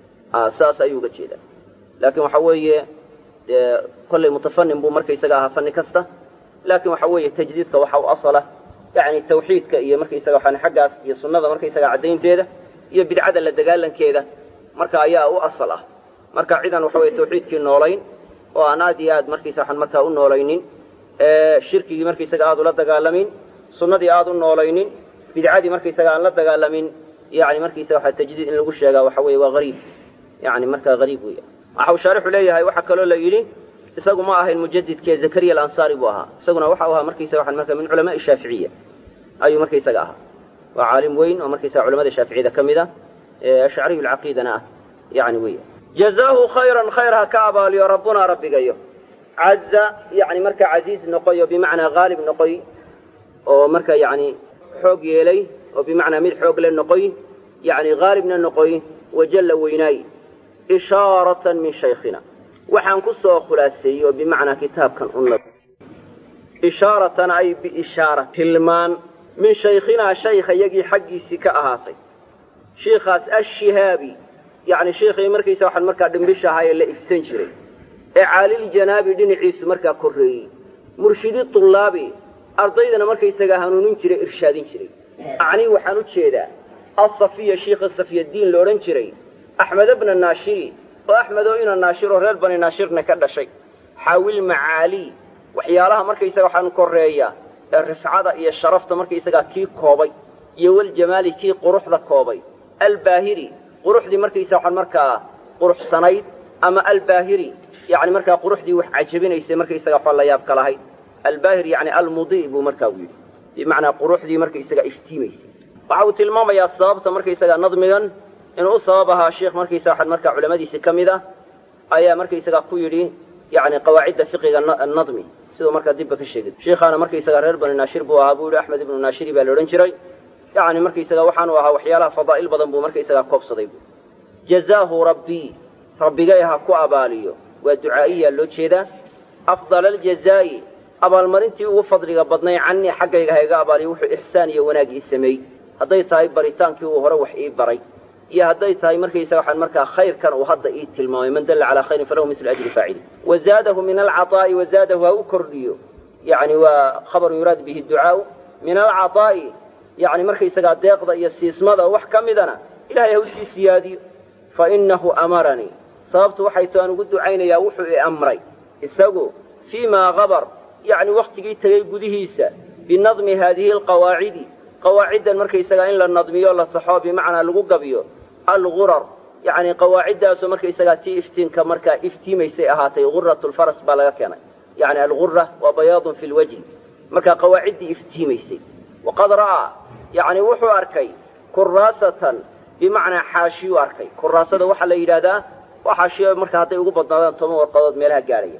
saas ayuu uga jeedaa laakiin waxa weeye dee kollay mutafanin buu markaysaga ahaa fanni kasta laakiin waxa weeye tajdiidka waxa u asala yani tawxiidka iyo markaysaga waxaan xaggaas iyo sunnada markaysaga caddaynteeda iyo bidcada la dagaalankeeda marka ayaa u asal ah marka cidan waxa weye tawxiidkii noolayn oo aan aad iyo aad markaysa waxaan markaa u noolaynin shirkigii markaysaga aad ula dagaalamin sunnadii aad u noolaynin bidcadii markaysaga aan la dagaalamin yani markaysaga waxa tajdiid in lagu sheegaa waxa weeye waa hariib yani markaa hariib weya waxa uu shaarixu leeyahay waxaa kaloo la yidhi isagu ma ahayn mujadidkee zakariya alansaari buu ahaa isaguna waxa u ahaa markaysaga waxaan marka min culamaai shaaficiya ayuu markaysaga ahaa waa caalim weyn oo markaysaga culamada shaaficiyada ka mid a ashcariyu lcaqiidana ah yani weya jazaahu khayran khayr ha ka abaaliyo rabbunaa rabbigayo caza yani marka casiiz noqoy oo bimacnaa haalib noqoy oo marka yani xoog yeelay oo bimacnaa mid xoog le noqoy yani haalibna noqoy wajalla weynaay ishaaratan min shaykhina waxaan ku soo khulaaseeyey oo bimacnaa kitaabkan una ishaaratan ay biishaara tilmaan min shaykhinaa shaykha yagii xaggiisii ka ahaatay shiikhaas ashihaabi yani shiikhii markaysa waxaan markaa dhimbisha ahaa ee la ifsan jiray ee caaliljanaabi dhinaciisu markaa korreeyey murshidi tullaabi ardaydana markaysagaa hanuunin jiray irshaadin jiray acnii waxaan u jeedaa asafiya shiikha safiyaddiin la odhan jiray axmed bna naashiri oo axmedoo ina naashiroo reer bani naashirna ka dhashay xaawil macaalii waxyaalaha markaysaga waxaan korreeya ee rifcada iyo sharafta markaysagaa kii koobay iyo waljamaali kii quruxda koobay albaahiri quruxdii markaysa waxaan markaa quruxsanayd ama albaahiri yani markaa quruxdii wax cajabinaysay markaysaga waxaa la yaabka lahayd albaahir yani almudi buu markaa u yidhi bimacnaa quruxdii markaysaga iftiimaysay waxa uu tilmaamayaa sababta markaysaga nadmigan inuu u sabab ahaa sheikh markaysa waxaan markaa culamadiisi ka mid ah ayaa markaysagaa ku yidhi yani qawaacidda fiqiga nadmi siduu markaa dibba ka sheegay sheikhaana markaysaga reer bani naashir buu ahaa buu yihi axmed ibnu naashiri baa la odhan jiray yani markaysaga waxaanu ahaa waxyaalaha fadaa'il badan buu markaysagaa koobsaday bu jazaahu rabbii rabbigay ha ku abaaliyo waa ducaa'iyaa loo jeedaa afdala aljazaa'i abaalmarintii ugu fadliga badnay cannii xaggayga ha iga abaaliyo wuxuu ixsaan iyo wanaag ii sameeyey hadday tahay baritaankii uu hore wax ii baray iyo hadday tahay markaysaga waxaan markaa khayrkan uu hadda ii tilmaamay man dalla calaa khayrin falahu mislu ajri faacili wazaadahu min alcaطaa'i wazaadahu ha u kordhiyo yani waa khabarun yuraad bihi ducaau min alcaطaa'i yani markaysagaa deeqda iyo siismada wax ka midana ilahay ha u sii siyaadiyo fainahu amaranii sababtu waxay to aan ugu ducaynayaa wuxuu i amray isagu fii ma habar yani wakhtigii tegey gudihiisa binadmi haadihi alqawaacidi qawaaciddan markaysagaa in la nadmiyo la saxo bimacnaa lagu gabiyo algurar yani qawaaciddaasoo markaysagaa tii iftiinka markaa iftiimaysay ahaatay gurat lfaras baa laga keenay yani algura waa bayaadun fi lwajhi markaa qawaaciddii iftiimaysay waqad ra'aa yani wuxuu arkay kuraasatan bimacnaa xaashiyuu arkay kuraasada waxaa la yidhahdaa waa xaashiyo marka hadday ugu badnaadaan toban warqadood meelaha gaadhaya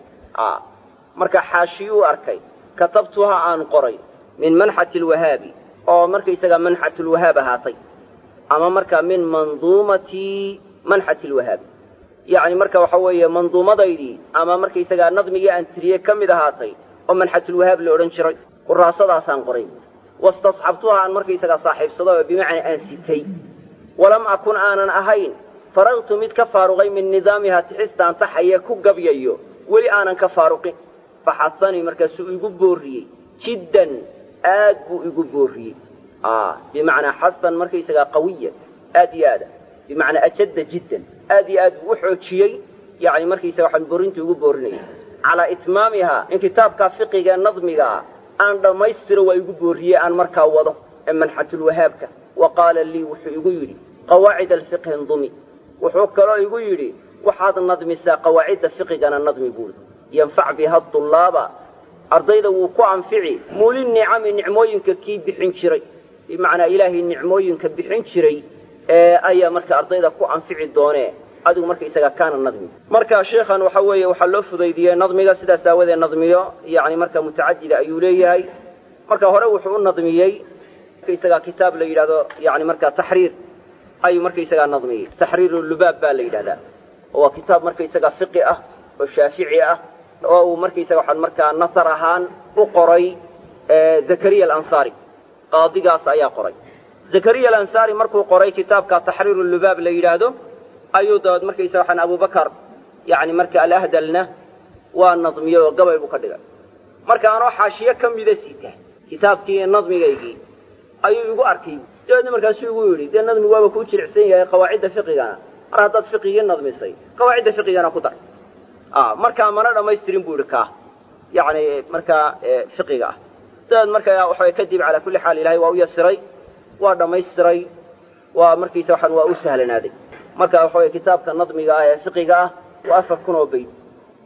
marka xaashiyuu arkay katabtuha aan qoray min manxati lwahaabi oo markaysagaa manxatulwahaab ahaatay ama markaa min manduumati manxati lwahaabi yacni marka waxa weeye manduumadaydii ama markaysagaa nadmigii aan tiriyey ka mid ahaatay oo manxatulwahaab la odhan jiray quraasadaasaan qoray wastasxabtuha aan markaysagaa saaxiibsado oo bimacnaa aan sitay walam akun aanan ahayn faragtu mid ka faaruqay min nidaamiha tixistaan taxaye ku gabyayo weli aanan ka faaruqin faxasanii markaasuu igu boorriyey jiddan aad buu igu boorriyey bimacnaa xasan markaysagaa qawiyan aad iyo aada bimacnaa ajadda jiddan aad iyo aad buu u xoojiyey yani markaysaga waxaan borintu igu boorinaya calaa itmaamihaa in kitaabkaa fiqiga nadmigaa aan dhammaystiro waa igu boorriyey aan markaa wado ee manxatulwahaabka wa qaala lii wuxuu igu yidhi qawaacid alfiqhi ndumi wuxuu kaloo igu yidhi waxaad nadmisaa qawaacidda fiqigana nadmi buuri yanfac biha dullaaba ardayda wuu ku anfici muuli nicami nicmooyinka kii bixin jiray bimacnaa ilaahay nicmooyinka bixin jiray ee ayaa marka ardayda ku anfici doonee adigu markaysaga kaana nadmi marka sheikhan waxa weeye waxaa loo fudaydiyey nadmiga sidaas aawadee nadmiyo yani marka mutacadida ayuu leeyahay marka hore wuxuu u nadmiyey markaysagaa kitaab la yidhahdo yani marka taxriir ayuu markaysagaa nadmiyey taxriiru lubaab baa la yidhahdaa oo waa kitaab markaysagaa fiqi ah oo shaafici ah oo uu markaysaga waxaan markaa nasar ahaan u qoray zakariya alansaari qaadigaas ayaa qoray zakariya alansaari markuu qoray kitaabka taxriiru lubaab la yidhaahdo ayuu dabeed markaysaga waxaan abubakar yani marka alahdalna waa nadmiyey oo gabay buu ka dhigay marka anoo xaashiyo ka mida sita kitaabkii nadmigaygii ayuu igu arkay dabeedna markaasuu igu yidhi dee nadmi waaba kuu jilicsan yahay qawaacidda fiqigana mar haddaad fiqigii nadmisay qawaacidda fiqigana ku dar markaa mana dhammaystirin buu idhi kaa yani markaa fiqiga ah dabeed markaa waxa kadib calaa kulli xaal ilahay waa u yasiray waa dhammaystiray waa markiisa waxaan waa u sahlanaaday marka waxa weye kitaabka nadmiga ah ee fiqiga ah waa afar kun oo bayd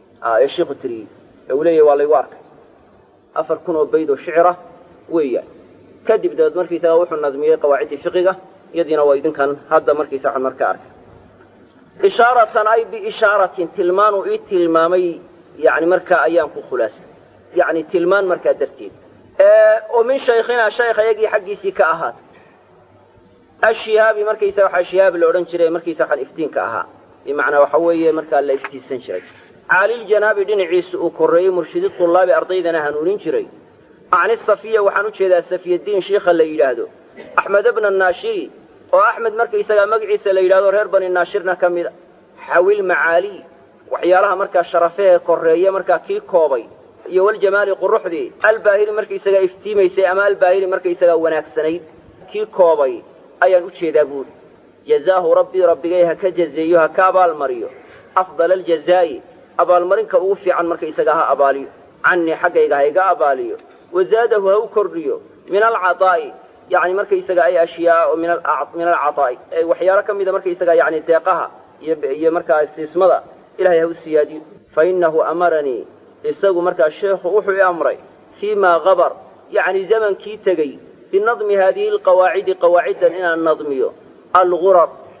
ee shiiku tiriyey ee uu leeyahy waa laygu arkay afar kun oo bayd oo shicira weeyaan kadib dabeed markiisaga wuxuu nadmiyey qawaaciddii fiqiga iyadiina waa idinkan hadda markiisa waxaan marka arkay ishaaratan ay biishaaratin tilmaanuu ii tilmaamay yani markaa ayaan ku khulaasay yani tilmaan markaa darteed oo min shaykhinaa shaykh ayagii xaggiisii ka ahaatay ashihaabi markaysa waxaa shihaab la odhan jiray markiisa waxaan iftiinka ahaa bimacnaa waxa weeye markaa la iftiinsan jiray caaliljanaabi dhinaciisa uu korreeyey murshidi tullaabi ardaydana hanuunin jiray acni safiya waxaan u jeedaa safiyadiin shiikha la yidhaahdo axmed bna naashiri oo axmed markaysagaa magaciisa la yidhahdo reer bani naashirna ka mida xawil macaali waxyaalaha markaa sharafehe korreeye markaa kii koobay iyo waljamaali quruxdii albaahiri markaysagaa iftiimaysay ama albaahiri markaysagaa wanaagsanayd kii koobay ayaan u jeedaa buuri jazaahu rabbii rabbigay ha ka jazeeyo ha ka abaalmariyo afdala aljazaa'i abaalmarinka ugu fiican markaysagaa ha abaaliyo cannii xaggayga ha iga abaaliyo wazaadahu ha u kordhiyo min alcaaa'i yani markaysaga ay ashyaa min alcaaa'i waxyaalo ka mida markaysaga yani deeqaha iyo markaa siismada ilahay ha u siyaadiyo fainahu amaranii isagu markaa sheekhu wuxuu i amray fii ma habar yani zamankii tegey binadmi haadihi alqawaacidi qawaaciddan inaan nadmiyo algurar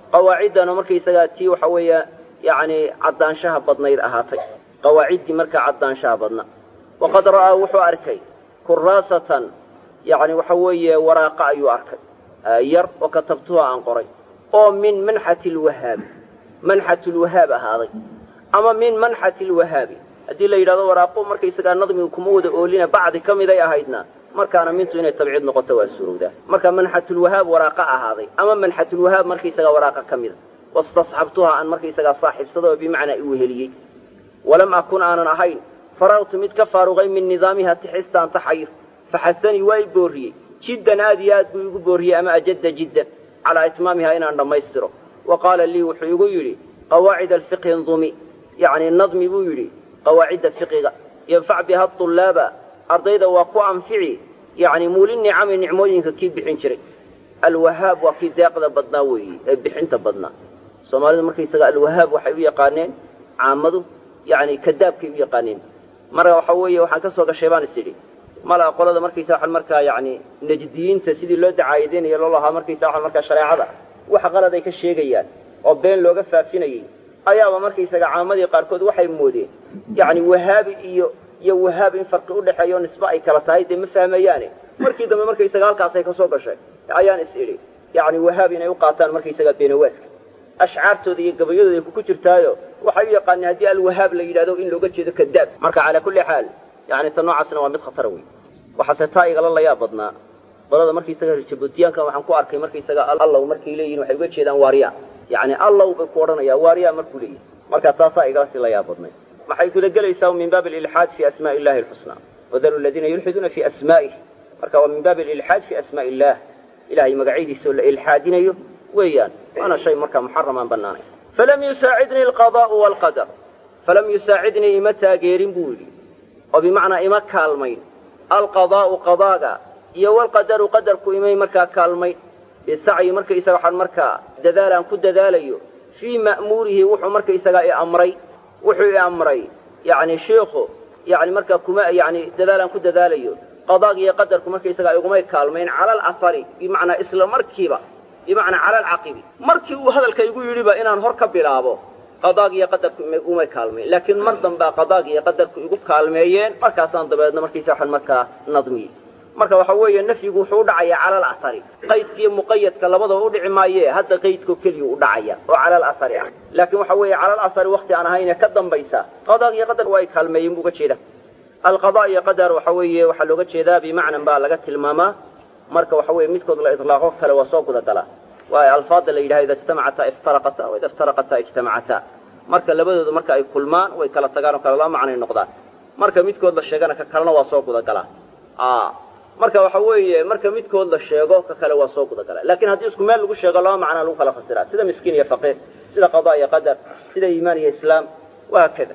qawaaciddan oo markaysagaa tii waxa weeye yacni caddaanshaha badnayd ahaatay qawaaciddii markaa caddaanshaha badna waqad ra'aa wuxuu arkay kuraasatan yacni waxa weeye waraaqa ayuu arkay yar oo katabtuha aan qoray oo min manxati lwahaabi manxat lwahaab ahaaday ama min manxati lwahaabi haddii la yidhahdo waraaqo markaysagaa nadmigu kuma wada oolina bacdi ka miday ahaydna markaana mintu inay tabciid noqoto waa suurowdaa marka manxatulwahaab waraaqa ahaaday ama manxatulwahaab markaysagaa waraaqa ka mida wastasxabtuha aan markaysagaa saaxiibsada oo bimacnaa i weheliyey walam akun aanan ahayn faragtu mid ka faaruqay min nidaamiha tixistaan taxayo faxasanii waa i boorriyey jiddan aad iyo aad buu igu boorriyey ama ajadda jiddan calaa itmaamiha inaan dhammaystiro wa qaala lii wuxuu igu yidhi qawaacid alfiqhi ndumi yacni nadmi buu yidhi qawaacidda fiqiga yanfac biha ulaaba ardayda waa ku anfici yacni muuli nicami nicmooyinka kii bixin jiray alwahaab waa kii deeqda badnaa weeye ee bixinta badnaa soomaalidu markaysaga alwahaab waxay u yaqaaneen caamadu yacni kadaabkay u yaqaaneen marka waxa weeye waxaan ka soo gashay baan is idhi mala qolada markaysa waxaan markaa yacni najdiyiinta sidii loo dacaayadeynayo loo lahaa markaysa waxaan markaa shareecada wax qalad ay ka sheegayaan oo been looga faafinayay ayaaba markaysaga caamadii qaarkood waxay moodeen yacni wahaabi iyo iyo wahaab in farqi udhexeeyo nisbe ay kala tahay dee ma fahmayaane markii dambe markaysaga halkaasay ka soo gashay ayaan is idhi yacni wahaab inay u qaataan markaysaga beenawaaska ashcaartooda iyo gabayadooda ku jirtaayo waxay u yaqaaneen haddii alwahaab la yidhahdo in looga jeedo kadaab marka calaa kulli xaal yani ta noocaasna waa mid khatara wey waxaase taa igala layaa badnaa qolada markaysaga jabuutiyaanka waxaan ku arkay markaysaga allow markay leeyihin waxay uga jeedaan waarya yani allow bay ku odhanayaan waarya markuu leeyihi marka taasaa igala sii layaa badnay maxay kula gelaysaa min baabi alilxaad fi asmaai illahi alxusnaa wadaru ladiina yulxiduuna fi asmaa'ih marka waa min baabi alilxaad fi asmaai illah ilahay magacyadiisa oo la ilxaadinayo weeyaan waana shay markaa muxaramaan bannaanay falam yusaacidnii alqadaa'u waalqadar falam yusaacidnii ima taageerin buu yidhi oo bimacnaa ima kaalmayn alqadaa'u qadaaga iyo walqadaru qadarku imay markaa kaalmayn bisacyi markaysaga waxaan markaa dadaalaan ku dadaalayo fii ma'muurihi wuxuu markaysagaa i amray wuxuu i amray yacni shiikhu yani markaa kuma yani dadaalaan ku dadaalayo qadaag iyo qadarku markaysagaa igumay kaalmayn cala alafari bimacnaa isla markiiba bimacnaa cala alcaqibi markii uu hadalka igu yidhiba inaan hor ka bilaabo qadaag iyo qadarku igumay kaalmayn laakiin mar dambaa qadaag iyo qadarku igu kaalmeeyeen markaasaan dabeedna markaysa waxaan markaa nadmiyey marka waxa weeye nafyigu wuxuu udhacayaa cala alahari qaydkiiyo muqayadka labadaba udhici maaye hadda qaydko keliya u dhacaya oo cala alahari ah laakiin waxa weeye cala alahari wakti aan ahaynee ka dambaysa qadaag iyo qadar waa ay kaalmeeyeen buu uga jeeda alqada iyo qadar waxa weeye waxaa looga jeedaa bimacnan baa laga tilmaamaa marka waxa weye midkood la ilaaqo kale waa soo gudagalaa waayo alfaada la yidhaha ida ijtamacata iftaraqata wa ida iftaraqata ijtamacata marka labadooda marka ay kulmaan way kala tagaan oo kale laba macnay noqdaan marka midkood la sheegana ka kalena waa soo gudagalaa marka waxa weeye marka midkood la sheego ka kale waa soo gudagala lakin haddii isku meel lagu sheego laba macnaa lagu kala fasiraa sida miskiin iyo faqiir sida qadaa iyo qadar sida iimaan iyo islaam wahaakada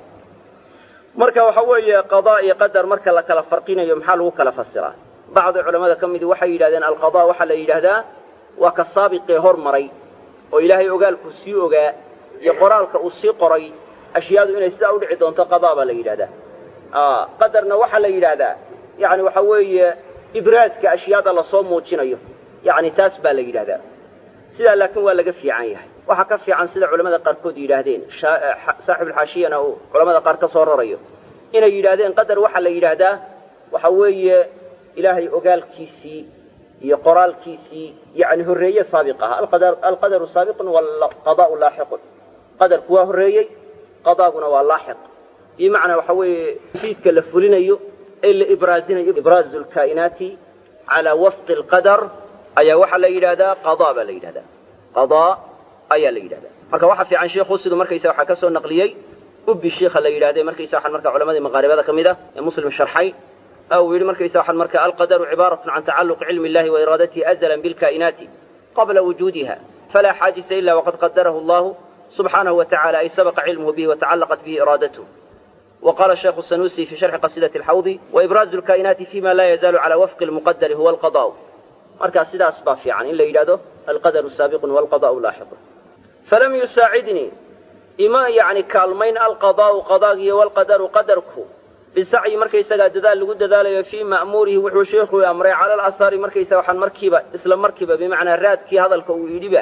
marka waxa weeye qadaa iyo qadar marka la kala farqinayo maxaa lagu kala fasiraa bacdi culamada ka midi waxay yidhahdeen alqada waxaa la yidhaahdaa waa ka saabiqee hormaray oo ilaahay ogaalku sii ogaa iyo qoraalka uu sii qoray ashyaadu inay sidaa udhici doonto qadaa baa la yidhahdaa qadarna waxaa la yidhaahdaa yani waxa weeye ibraaska ashyaada lasoo muujinayo yani taas baa la yidhahdaa sidaa laakiin waa laga fiican yahay waxaa ka fiican sida culamada qaarkood yidhaahdeen saaxibulxaashiyana uu culamada qaar ka soo rarayo inay yidhaahdeen qadar waxaa la yidhaahdaa waxa weeye ilaahay ogaalkiisii iyo qoraalkiisii yani horreeye saabiq aha alqadaru saabiqun waalqadaa'u laaxiqun qadarku waa horreeyey qadaaguna waa laaxiq bimacnaa waxa weeye fiidka la fulinayo ee la ibraazinayo ibraazu lkaa'inaati calaa wafqi alqadar ayaa waxaa la yidhahdaa qadaa baa la yidhahdaa qadaa ayaa la yidhahdaa marka waxa fiican sheikhu siduu markaysa waxaa ka soo naqliyey ubbi shiikha la yidhahday markaysa waxaan marka culamadii maqaaribada ka mid ah ee muslim sharxay uu yidhi markaysa waxaan marka alqadaru cibaaratun can tacalluqi cilmi illahi wa iraadatihi azalan bilkaa'inaati qabla wujuudiha falaa xaajisa ila waqad qadarahu allahu subxaanahu wa tacala ay sabaqa cilmuhu bihi watacallaqat bihi iraadatuh وقال الشيخ السنوسي في شرح قصيدة الحوض وإبراز الكائنات فيما لا يزال على وفق المقدر هو القضاء markaa sidaas baa fiican in la yidhahdo alqadaru saabiqun walqadaa'u laaxiqun falam yusaacidnii ima yani kaalmayn alqadaa'u qadaagiyo walqadaru qadarku bisacyi markaysagaa dadaal lagu dadaalayo fii ma'muurihi wuxuu sheikhu amray cala alahari markaysaga waxaan markiiba isla markiiba bimacnaa raadkii hadalka uu yidhiba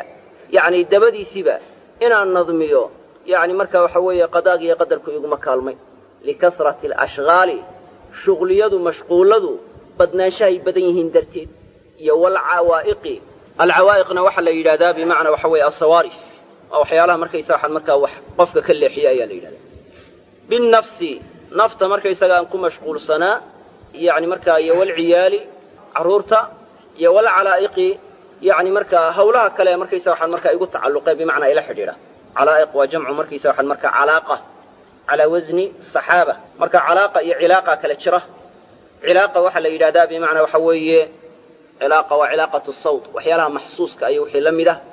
yacni dabadiisiiba inaan nadmiyo yacni marka waxa weeye qadaag iyo qadarku iguma kaalmay likasrati alashghaali shuqliyadu mashquulladu badnaanshahay badan yihiin darteed iyo walcawaa'iqi alcawaa'iqna waxaa la yidhahdaa bimacnaa waxa weeye asawaarif waa waxyaalaha markaysa waxaan markaa wax qofka ka leexiya ayaa la yidhahdaa binnafsi nafta markaysaga aan ku mashquulsanaa yacni markaa iyo walciyaali carruurta iyo walcalaa'iqi yacni markaa hawlaha kale markaysa waxaan markaa igu tacalluqee bimacnaa ila xidhiidha calaa'iq waa jamcu markaysa waxaan markaa calaaqa calaa wasni saxaaba marka calaaqa iyo cilaaqa kale jira cilaaqa waxaa la yidhahdaa bimacnaa waxa weeye cilaaqa waa cilaaqatu sawt waxyaalaha maxsuuska iyo wixii la mid ah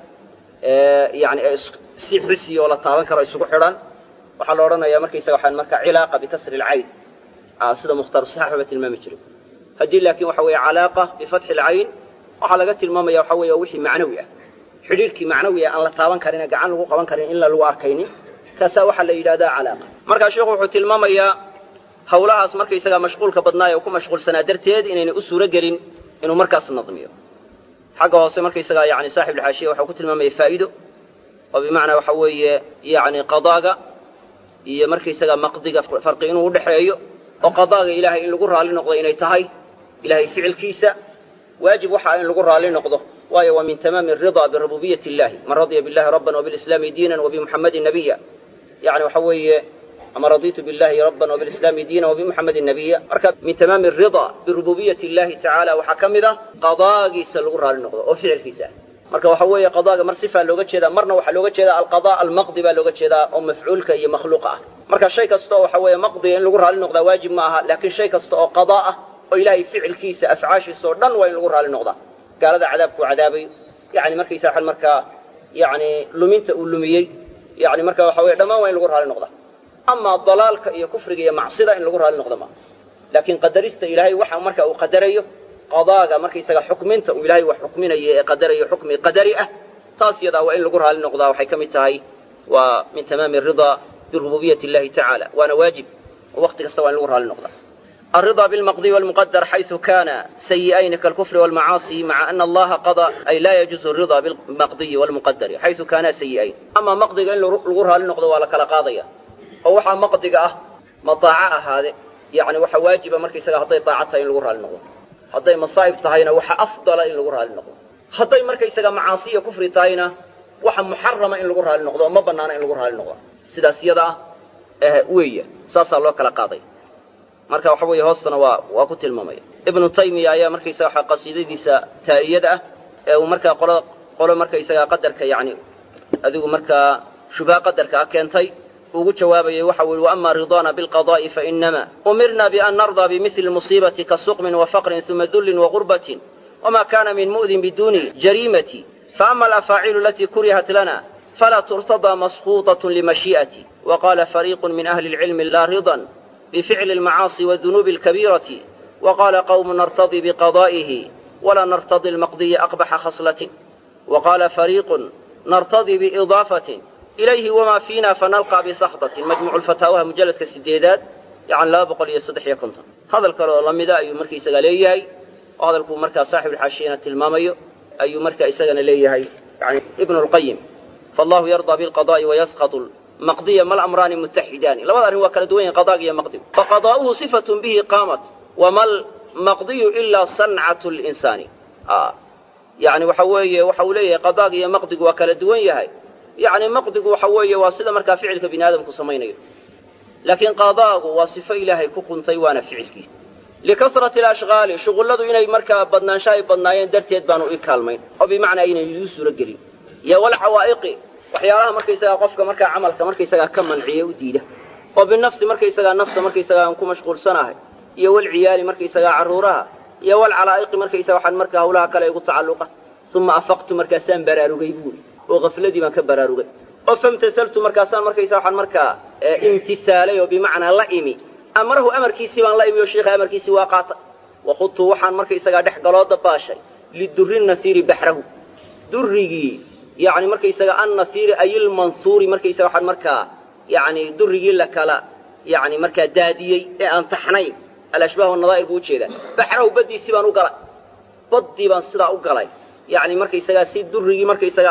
yani si xisi oo la taaban karo isugu xidhan waxaa la odhanayaa markaysaga waxaan markaa cilaaqa bikasri alcayn sida mukhtaar saxaaba tilmaami jiray haddii laakiin waxa weeye calaaqa bifatxi alcayn waxaa laga tilmaamaya waxa weeye wixii macnawi ah xidhiirhkii macnawi ah aan la taaban karin ee gacan lagu qaban karin in la lagu arkaynin kaasaa waxaa la yidhahdaa calaaqa markaa sheekhu wuxuu tilmaamayaa hawlahaas markaysagaa mashquulka badnaaye oo ku mashquulsanaa darteed inaynay u suuro gelin inuu markaas nadmiyo xagga hoose markaysagaa yani saaxib alxaashiya waxau ku tilmaamaya faa'iido oo bimacnaa waxa weeye yani qadaaga iyo markaysagaa maqdiga farqi inuu udhaxeeyo oo qadaaga ilaahay in lagu raalli noqdo inay tahay ilahay ficilkiisa waajib waxaa in lagu raalli noqdo waayo waa min tamaami aridaa birububiyati illahi man radya billahi rabban wabilislaami diinan wabimuxammadin nabiya yani waxa weeye ama raditu billahi rabban wabilislaami diinan wabimuxammadin nabiya marka min tamaami aridaa birububiyati illahi tacaala waxaa ka mid ah qadaagiisa lagu raalli noqdo oo ficilkiisa ah marka waxa weeye qadaaga mar sifaa looga jeedaa marna waxaa looga jeedaa alqada almaqdi baa looga jeedaa oo mafcuulka iyo makhluuqa ah marka shay kasta oo waxa weeye maqdiga in lagu raalli noqdaa waajib ma aha laakiin shay kasta oo qadaa ah oo ilaahay ficilkiisa afcaashiisa oo dhan waa in lagu raalli noqdaa gaalada cadaabkuu cadaabayo yani markaysa waxaan markaa yani luminta uu lumiyey yani marka waxa weye dhammaan waa in lagu raalli noqdaa amaa dalaalka iyo kufriga iyo macsida in lagu raalli noqda maa laakiin qadarista ilaahay waxa marka uu qadarayo qadaaga markaysaga xukminta uu ilaahay wax xukminayo ee qadarayo xukmi qadari ah taas yadaa waa in lagu raalli noqdaa waxay ka mid tahay waa min tamaami aridaa birububiyati illahi tacaala waana waajib oo waqti kasta waa in lagu raalli noqdaa الرضا بالمقضي والمقدر حيث كان سيئين كالكفر والمعاصي مع أن الله قضى أي لا يجوز الرضا بالمقضي والمقدر حيث كانا سيئين أما مقضي إن لغرها لنقضى ولا كلا قاضية أو وحا مقضي أه مطاعة هذا يعني وحا واجب مركي سقى هضي طاعتها إن لغرها لنقضى هضي مصائب تهينا وحا أفضل إن لغرها لنقضى هضي مركي سقى معاصي كفر تهينا وحا محرمة إن لغرها لنقضى وما بنانا إن لغرها لنقضى سيدا سيدا اه ويا ساسا الله كلا قاضي marka waxa weeye hoostana waa waa ku tilmaamaya ibnu taymiya ayaa markaysaga waxa qasiidadiisa taa'iyada ah ee uu markaa qolo qolo markaysaga qadarka yacni adigu markaa shubha qadarka ah keentay ugu jawaabayay waxa uu yihi waama ridaana bilqadaa'i fainama umirna bian nardaa bimili musiibati kasuqmin wafaqrin uma dullin wagurbatin wama kana min mu'din biduni jariimati faama alafaacilu alatii kurihat lana fala turtadaa maskuuطaة limashii'ati waqala fariiqu min ahli اlcilmi laa ridan بفعل المعاصي والذنوب الكبيرة وقال قوم نرتضي بقضائه ولا نرتضي المقضي أقبح خصلة وقال فريق نرتضي بإضافة إليه وما فينا فنلقى بسخطة مجموع الفتاوى مجلد كسديدات يعني لا بقول يصدح يكنت هذا الكلام لمدا أي مركي سقاليه وهذا الكلام مركا صاحب الحاشية التلمامي أي مركا إسقنا ليه يعني ابن القيم فالله يرضى بالقضاء ويسقط مقضية ما الأمران متحدان لما ذا هو كالدوين قضاء يا مقضي فقضاؤه صفة به قامت وما المقضي إلا صنعة الإنسان آه. يعني وحوية وحولية قضاء يا مقضي وكالدوين هاي يعني مقضي وحوية واصلة مركا فعلك بن آدم كسمين لكن قضاء وصفة إلهي ككن طيوان فعلك لكثرة الأشغال شغل لدو إني مركا بدنان شاي بدنايين درتيد بانو إكالمين أو بمعنى إني يوسو رجلين يا والحوائق waxyaalaha markaysagaa qofka markaa camalka markaysagaa ka manciya u diida oo binafsi markaysagaa nafta markaysagaa aan ku mashquulsanahay iyo walciyaali markaysagaa carruuraha iyo walcalaa'iqi markaysaga waxaan markaa hawlaha kale igu tacalluqa uma afaqtu markaasaan baraarugay buuri oo kafladii baan ka baraarugay oo famtasaltu markaasaan markaysaa waxaan markaa imtisaalay oo bimacnaa la imi amarahu amarkiisii baan la imi oo sheikha amarkiisii waa qaata wakhudtu waxaan markaysagaa dhex galoo dabaashay lidurri nasiiri baxrahu durrigii yani markaysaga annasiiri ay ilmansuuri markaysaga waxaan markaa yani durrigii la kala yani markaa daadiyey ee aan taxnayn alashbaah wanadaa'ir buu ujeedaa baxrahu baddiisii baan u galay baddii baan sidaa u galay yani markaysagaa si durrigii markaysaga aan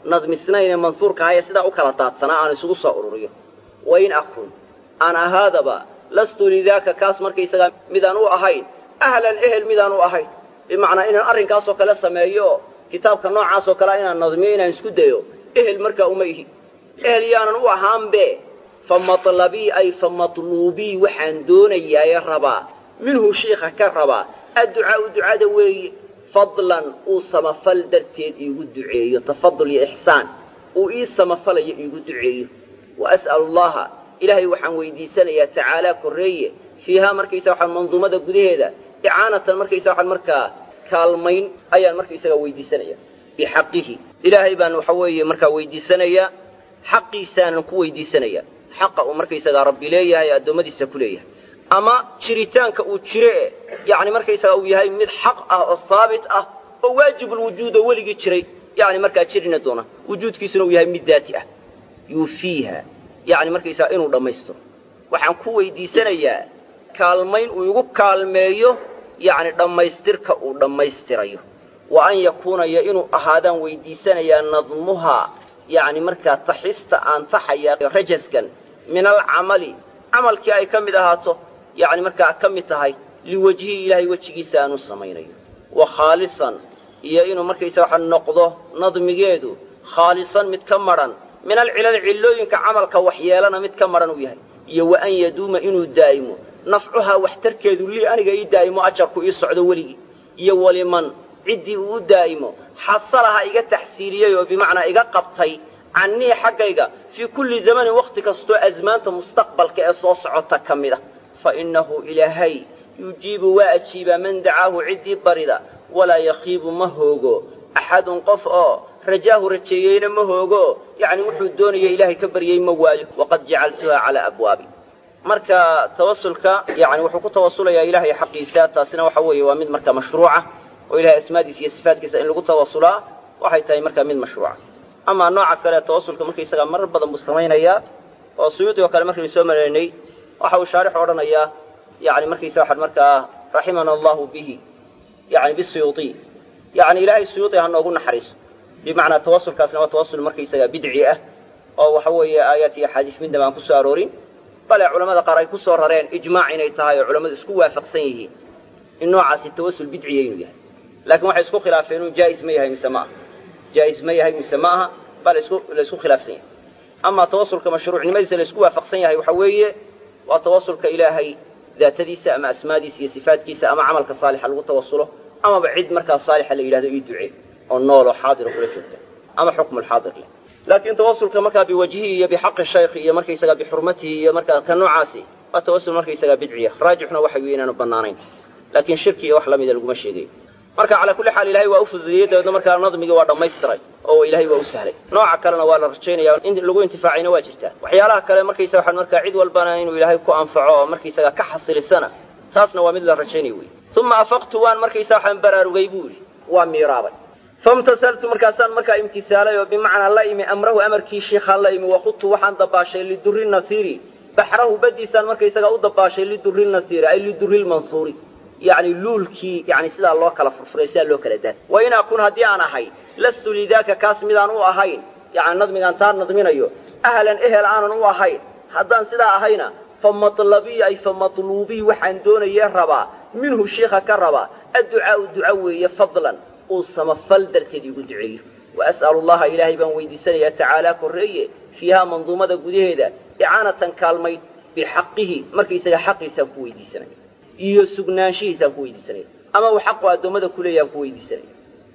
nadmisnayn ee mansuurka aha ee sidaa u kala daadsanaa aan isugu soo ururiyo wain akun aan ahaadaba lastu lidaaka kaas markaysagaa midaan u ahayn ahlan ehel midaan u ahayn bimacnaa inaan arrinkaasoo kale sameeyo oo kitaabka noocaasoo kalea inaan nadmiyo inaan isku dayo ehel markaa uma ihi ehel yaanan u ahaanbe fa matlabii ay fa matluubii waxaan doonayaaye rabaa minhu shiikha ka rabaa adducaa'u ducada weeye fadlan uu samafal darteed iigu duceeyo tafadul iyo ixsaan uu ii samafalayo iigu duceeyo wa as'alu allaha ilaahay waxaan weydiisanayaa tacaalaa korreeye fiihaa markaysa waxaan manduumada gudaheeda icaanatan markaysa waxaan markaa kaalmayn ayaan markaysagaa weydiisanaya bixaqihi ilaahay baan waxa weeye markaa weydiisanayaa xaqiisaanan ku weydiisanayaa xaqa uu markaysagaa rabbi leeyahay ee addoommadiisa ku leeyahay ama jiritaanka uu jire e yacni markaysagaa uu yahay mid xaq ah oo haabit ah oo waajibulwujuud oo weligii jiray yacni markaa jirina doona wujuudkiisuna uu yahay mid daati ah yuufiiha yacni markaysaga inuu dhammaystiro waxaan ku weydiisanayaa kaalmayn uu igu kaalmeeyo yacni dhammaystirka uu dhammaystirayo wa an yakuunaya inuu ahaadaan weydiisanayaa nadmuhaa yacni markaa taxista aan taxaya rajaskan min alcamali camalkii ay ka mid ahaato yacni markaa ka mid tahay liwajhii ilaahay wejigiisa aanu samaynayo wa khaalisan iyo inuu markaysa waxa noqdo nadmigeedu khaalisan mid ka madhan min alcilal cillooyinka camalka waxyeelana mid ka madhan uu yahay iyo wa an yaduuma inuu daa'imo nafcuhaa waxtarkeedu lii aniga ii daa'imo ajarku ii socdo weligii iyo waliman ciddii uu u daa'imo xasalaha iga taxsiiliyey oo bimacnaa iga qabtay cannii xaggayga fii kulli zamanin wakhti kastoo asmaanta mustaqbalka ee soo socota ka mid ah fa innahu ilaahay yujiibu waa ajiibaa man dacaahu ciddii barida walaa yakhiibu ma hoogo axadun qof oo rajaahu rajeeyeyna ma hoogo yacni wuxuu doonaya ilaahay ka baryey ma waayo waqad jacaltuha calaa abwaabi marka tawasulka yani wuxuu ku tawasulayaa ilaahay xaqiisa taasina waxa weeye waa mid marka mashruuca oo ilahay asmaadiisa iyo sifaatkiisa in lagu tawasulaa waxay tahay markaa mid mashruuca amaa nooca kale tawasulka markaysagaa marar badan buu samaynayaa oo suyuudigo kale markaynu soo maraynay waxa uu shaarixu odhanayaa yani markaysa waxaan markaa raximana allahu bihi yani bisuyuuطi yani ilaahay suyuuطi ha noogu naxariiso bimacnaa tawasulkaasna waa tawasul markaysagaa bidci ah oo waxa weeye aayaat iyo axaadiis midnaba aan ku soo aroorin bale culamada qaar ay ku soo rareen ijmaac inay tahay oo culammadu isku waafaqsan yihiin in noocaasi tawasul bidciya inuu yahay laakiin waxay isku khilaafeen inuu jaa'is ma yahay mise ma aha jaa'is ma yahay mise ma aha baa la isku khilaafsan yahay amaa tawasulka mashruucnimadiisa la isku waafaqsan yahay waxa weeye waa tawasulka ilaahay daatadiisa ama asmaadiisa iyo sifaatkiisa ama camalka saalixa lagu tawasulo amaba cid markaa saalixa la yidhahdo ii ducee oo nooloo xaadiro kula joogta ama xukmulxaadir leh laakiin tawasulka markaa biwajhihi iyo bixaqi shaykhi iyo markaysagaa bixurmatihi iyo markaa ka noocaasi waa tawasul markaysagaa bidciya raajixna waxa weeye inaanu bannaanayn laakiin shirki iyo wax la mida laguma sheegayo marka calaa kulli xaal ilahay waa u fududiyey dabeedna markaa nadmigii waa dhammaystiray oo ilahay waa u sahlay nooca kalena waa la rajaynaya in lagu intifaacayna waa jirtaa waxyaalaha kale markaysa waxaan markaa cid walbana inuu ilaahay ku anfaco oo markaysagaa ka xasilisana taasna waa mid la rajaynaya wey uma afaqtu waan markaysa waxaan baraarugay buu yidhi waa miiraabay famtasaltu markaasaan markaa imtisaalay oo bimacnaa la imi amrahu amarkii shiikhaan la imi waqudtu waxaan dabaashay lidurri nasiiri baxrahu badiisaan markaysagaa u dabaashay lidurri nasiiri ay lidurri lmansuuri yacni luulkii yani sidaa loo kala furfuray sidaa loo kala daatay wa in akun haddii aan ahay lastu lidaaka kaas midaan u ahayn yani nadmigaan taa nadminayo ahlan ehel aanan u ahayn haddaan sidaa ahayna fa matlabii ay fa matluubii waxaan doonayee rabaa minhu shiikha ka rabaa adducaau duca weeye fadlan uu samafal darteed igu duceeyo wa as'alu allaha ilaahay baan weydiisanayaa tacaalaa korreeye fiihaa manduumada gudaheeda icaanatan kaalmayd bixaqihi markaysaga xaqiisaan ku weydiisanaya iyo sugnaanshihiisaan ku weydiisanaya ama uu xaqu addoommada ku leeyaan ku weydiisanaya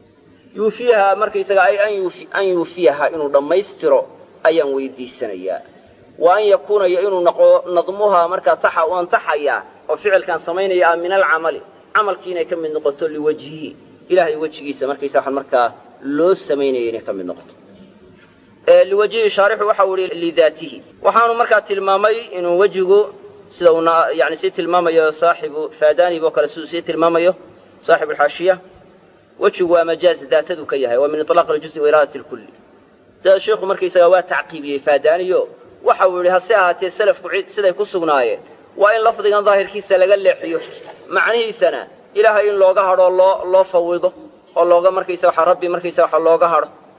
yuufiyaha markaysaga ay an yuufiyaha inuu dhammaystiro ayaan weydiisanayaa wa an yakuunaya inuu noqdo nadmuhaa markaa taxa u antaxayaa oo ficilkaan samaynaya ah min alcamali camalkii inay ka mid noqoto liwajhihi ilahay wejigiisa markaysa waxaan markaa loo samaynaya inay ka mid noqoto liwajhihi shaarixu waxa uu ihi lidaatihi waxaanu markaa tilmaamay inuu wejigu sida uu yani sii tilmaamayo saaxibu fadanib oo kale siduu sii tilmaamayo saaxibu alxaashiya wejigu waa majaaz daatadu ka yahay waa min iطlaaq aljuzi wa iraadat lkulli da sheikhu markaysaga waa tacqiibiyey faadaniyo waxa uu yidhi hase ahaatee selafku siday ku sugnaayeen waa in lafdigan daahirkiisa laga leexiyo macnihiisana ilaahay in looga hadho loo loo fawido oo looga markaysa waxa rabbi markaysa waxa looga hadho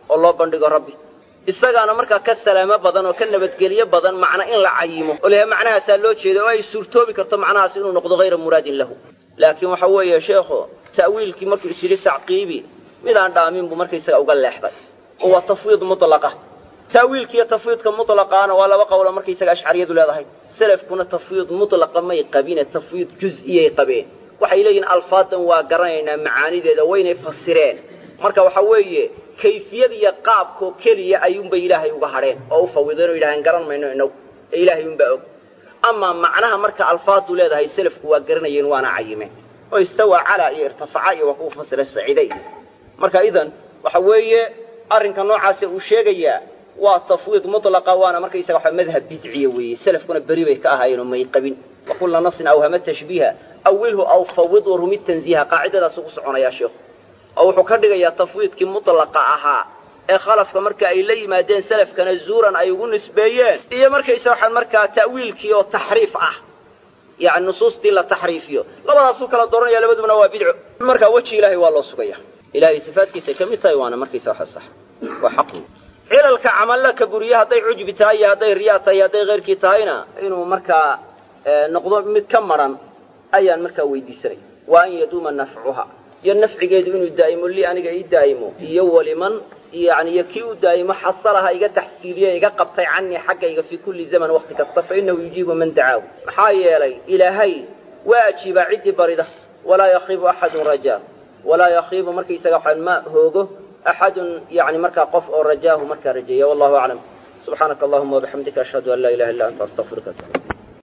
oo loo bandhigo rabbi isagaana markaa ka salaamo badan oo ka nabadgelyo badan macna in la cayimo oo laha macnahaasaa loo jeeda oo ay suurtoobi karto macnahaas inuu noqdo hayra muraadin lahu laakiin waxa weeye sheekhu ta'wiilkii markuu is yidhi tacqiibi midaan dhaamin buu markaysaga uga leexday oo waa tafwiid mutlaqa ta'wiilkiiyo tafwiidka mutlaqaana waa laba qowlo markaysaga ashcariyadu leedahay selafkuna tafwiid mutlaqa may qabine tafwiid juz'iyay qabeen waxay leeyihin alfaadan waa garanaynaa macaanideeda waynay fasireen marka waxa weeye kayfiyad iyo qaabkoo keliya ayuunbay ilaahay uga hadheen oo u fawideen oo yidhahdeen garan mayno inagu ee ilaahay unbaa og amaa macnaha marka alfaadu leedahay selafku waa garanayeen waana cayimeen oo istawaa calaa iyo irtafaca iyo waa kuwa fasira saciiday marka idan waxa weeye arrinka noocaase uu sheegayaa waa tafwiid mutlaqa waana markaysaga waxa madhab bidciya weeye selafkuna beri bay ka ahaayeen oo may qabin wa kulla nasin awhama tashbiiha awilhu aw fawid wa rumid tanziiha qaacidadaasuu ku soconayaa sheekhu oo wuxuu ka dhigayaa tafwiidkii mutlaqa ahaa ee khalafka marka ay la yimaadeen selafkana zuuran ay ugu nisbeeyeen iyo markaysa waxaan markaa ta'wiilkii oo taxriif ah yani nusuustii la taxriifiyo labadaasuu kala dooranaya labadubana waa bidco markaa weji ilaahay waa loo sugaya ilahay sifaadkiisay ka mid tahay waana markaysa waxa sax waa xaq cilalka camallaka buriye hadday cujbi tahay iyo hadday riyaa tahay iyo hadday keyrkii tahayna inuu markaa noqdo mid ka maran ayaan markaa weydiisanaya wa an yaduuma nafcuha iyo nafcigeedu inuu daa'imo li aniga ii daa'imo iyo waliman yani iyo kii u daa'imo xasalaha iga taxsiiliye iga qabtay canii xaggayga fii kulli zaman wakti kasta fa inahu yujiibu man dacaahu maxaa yeelay ilaahay waa ajiibaa ciddii barida walaa yakiibu axadun rajaa walaa yakiibu markaysaga waxaan ma hoogo axadun yani markaa qof oo rajaahu markaa rajeeya wallahu aclam subxaanaka allahuma wabixamdika ashhadu an laa ilaha illa anta astaqfiruka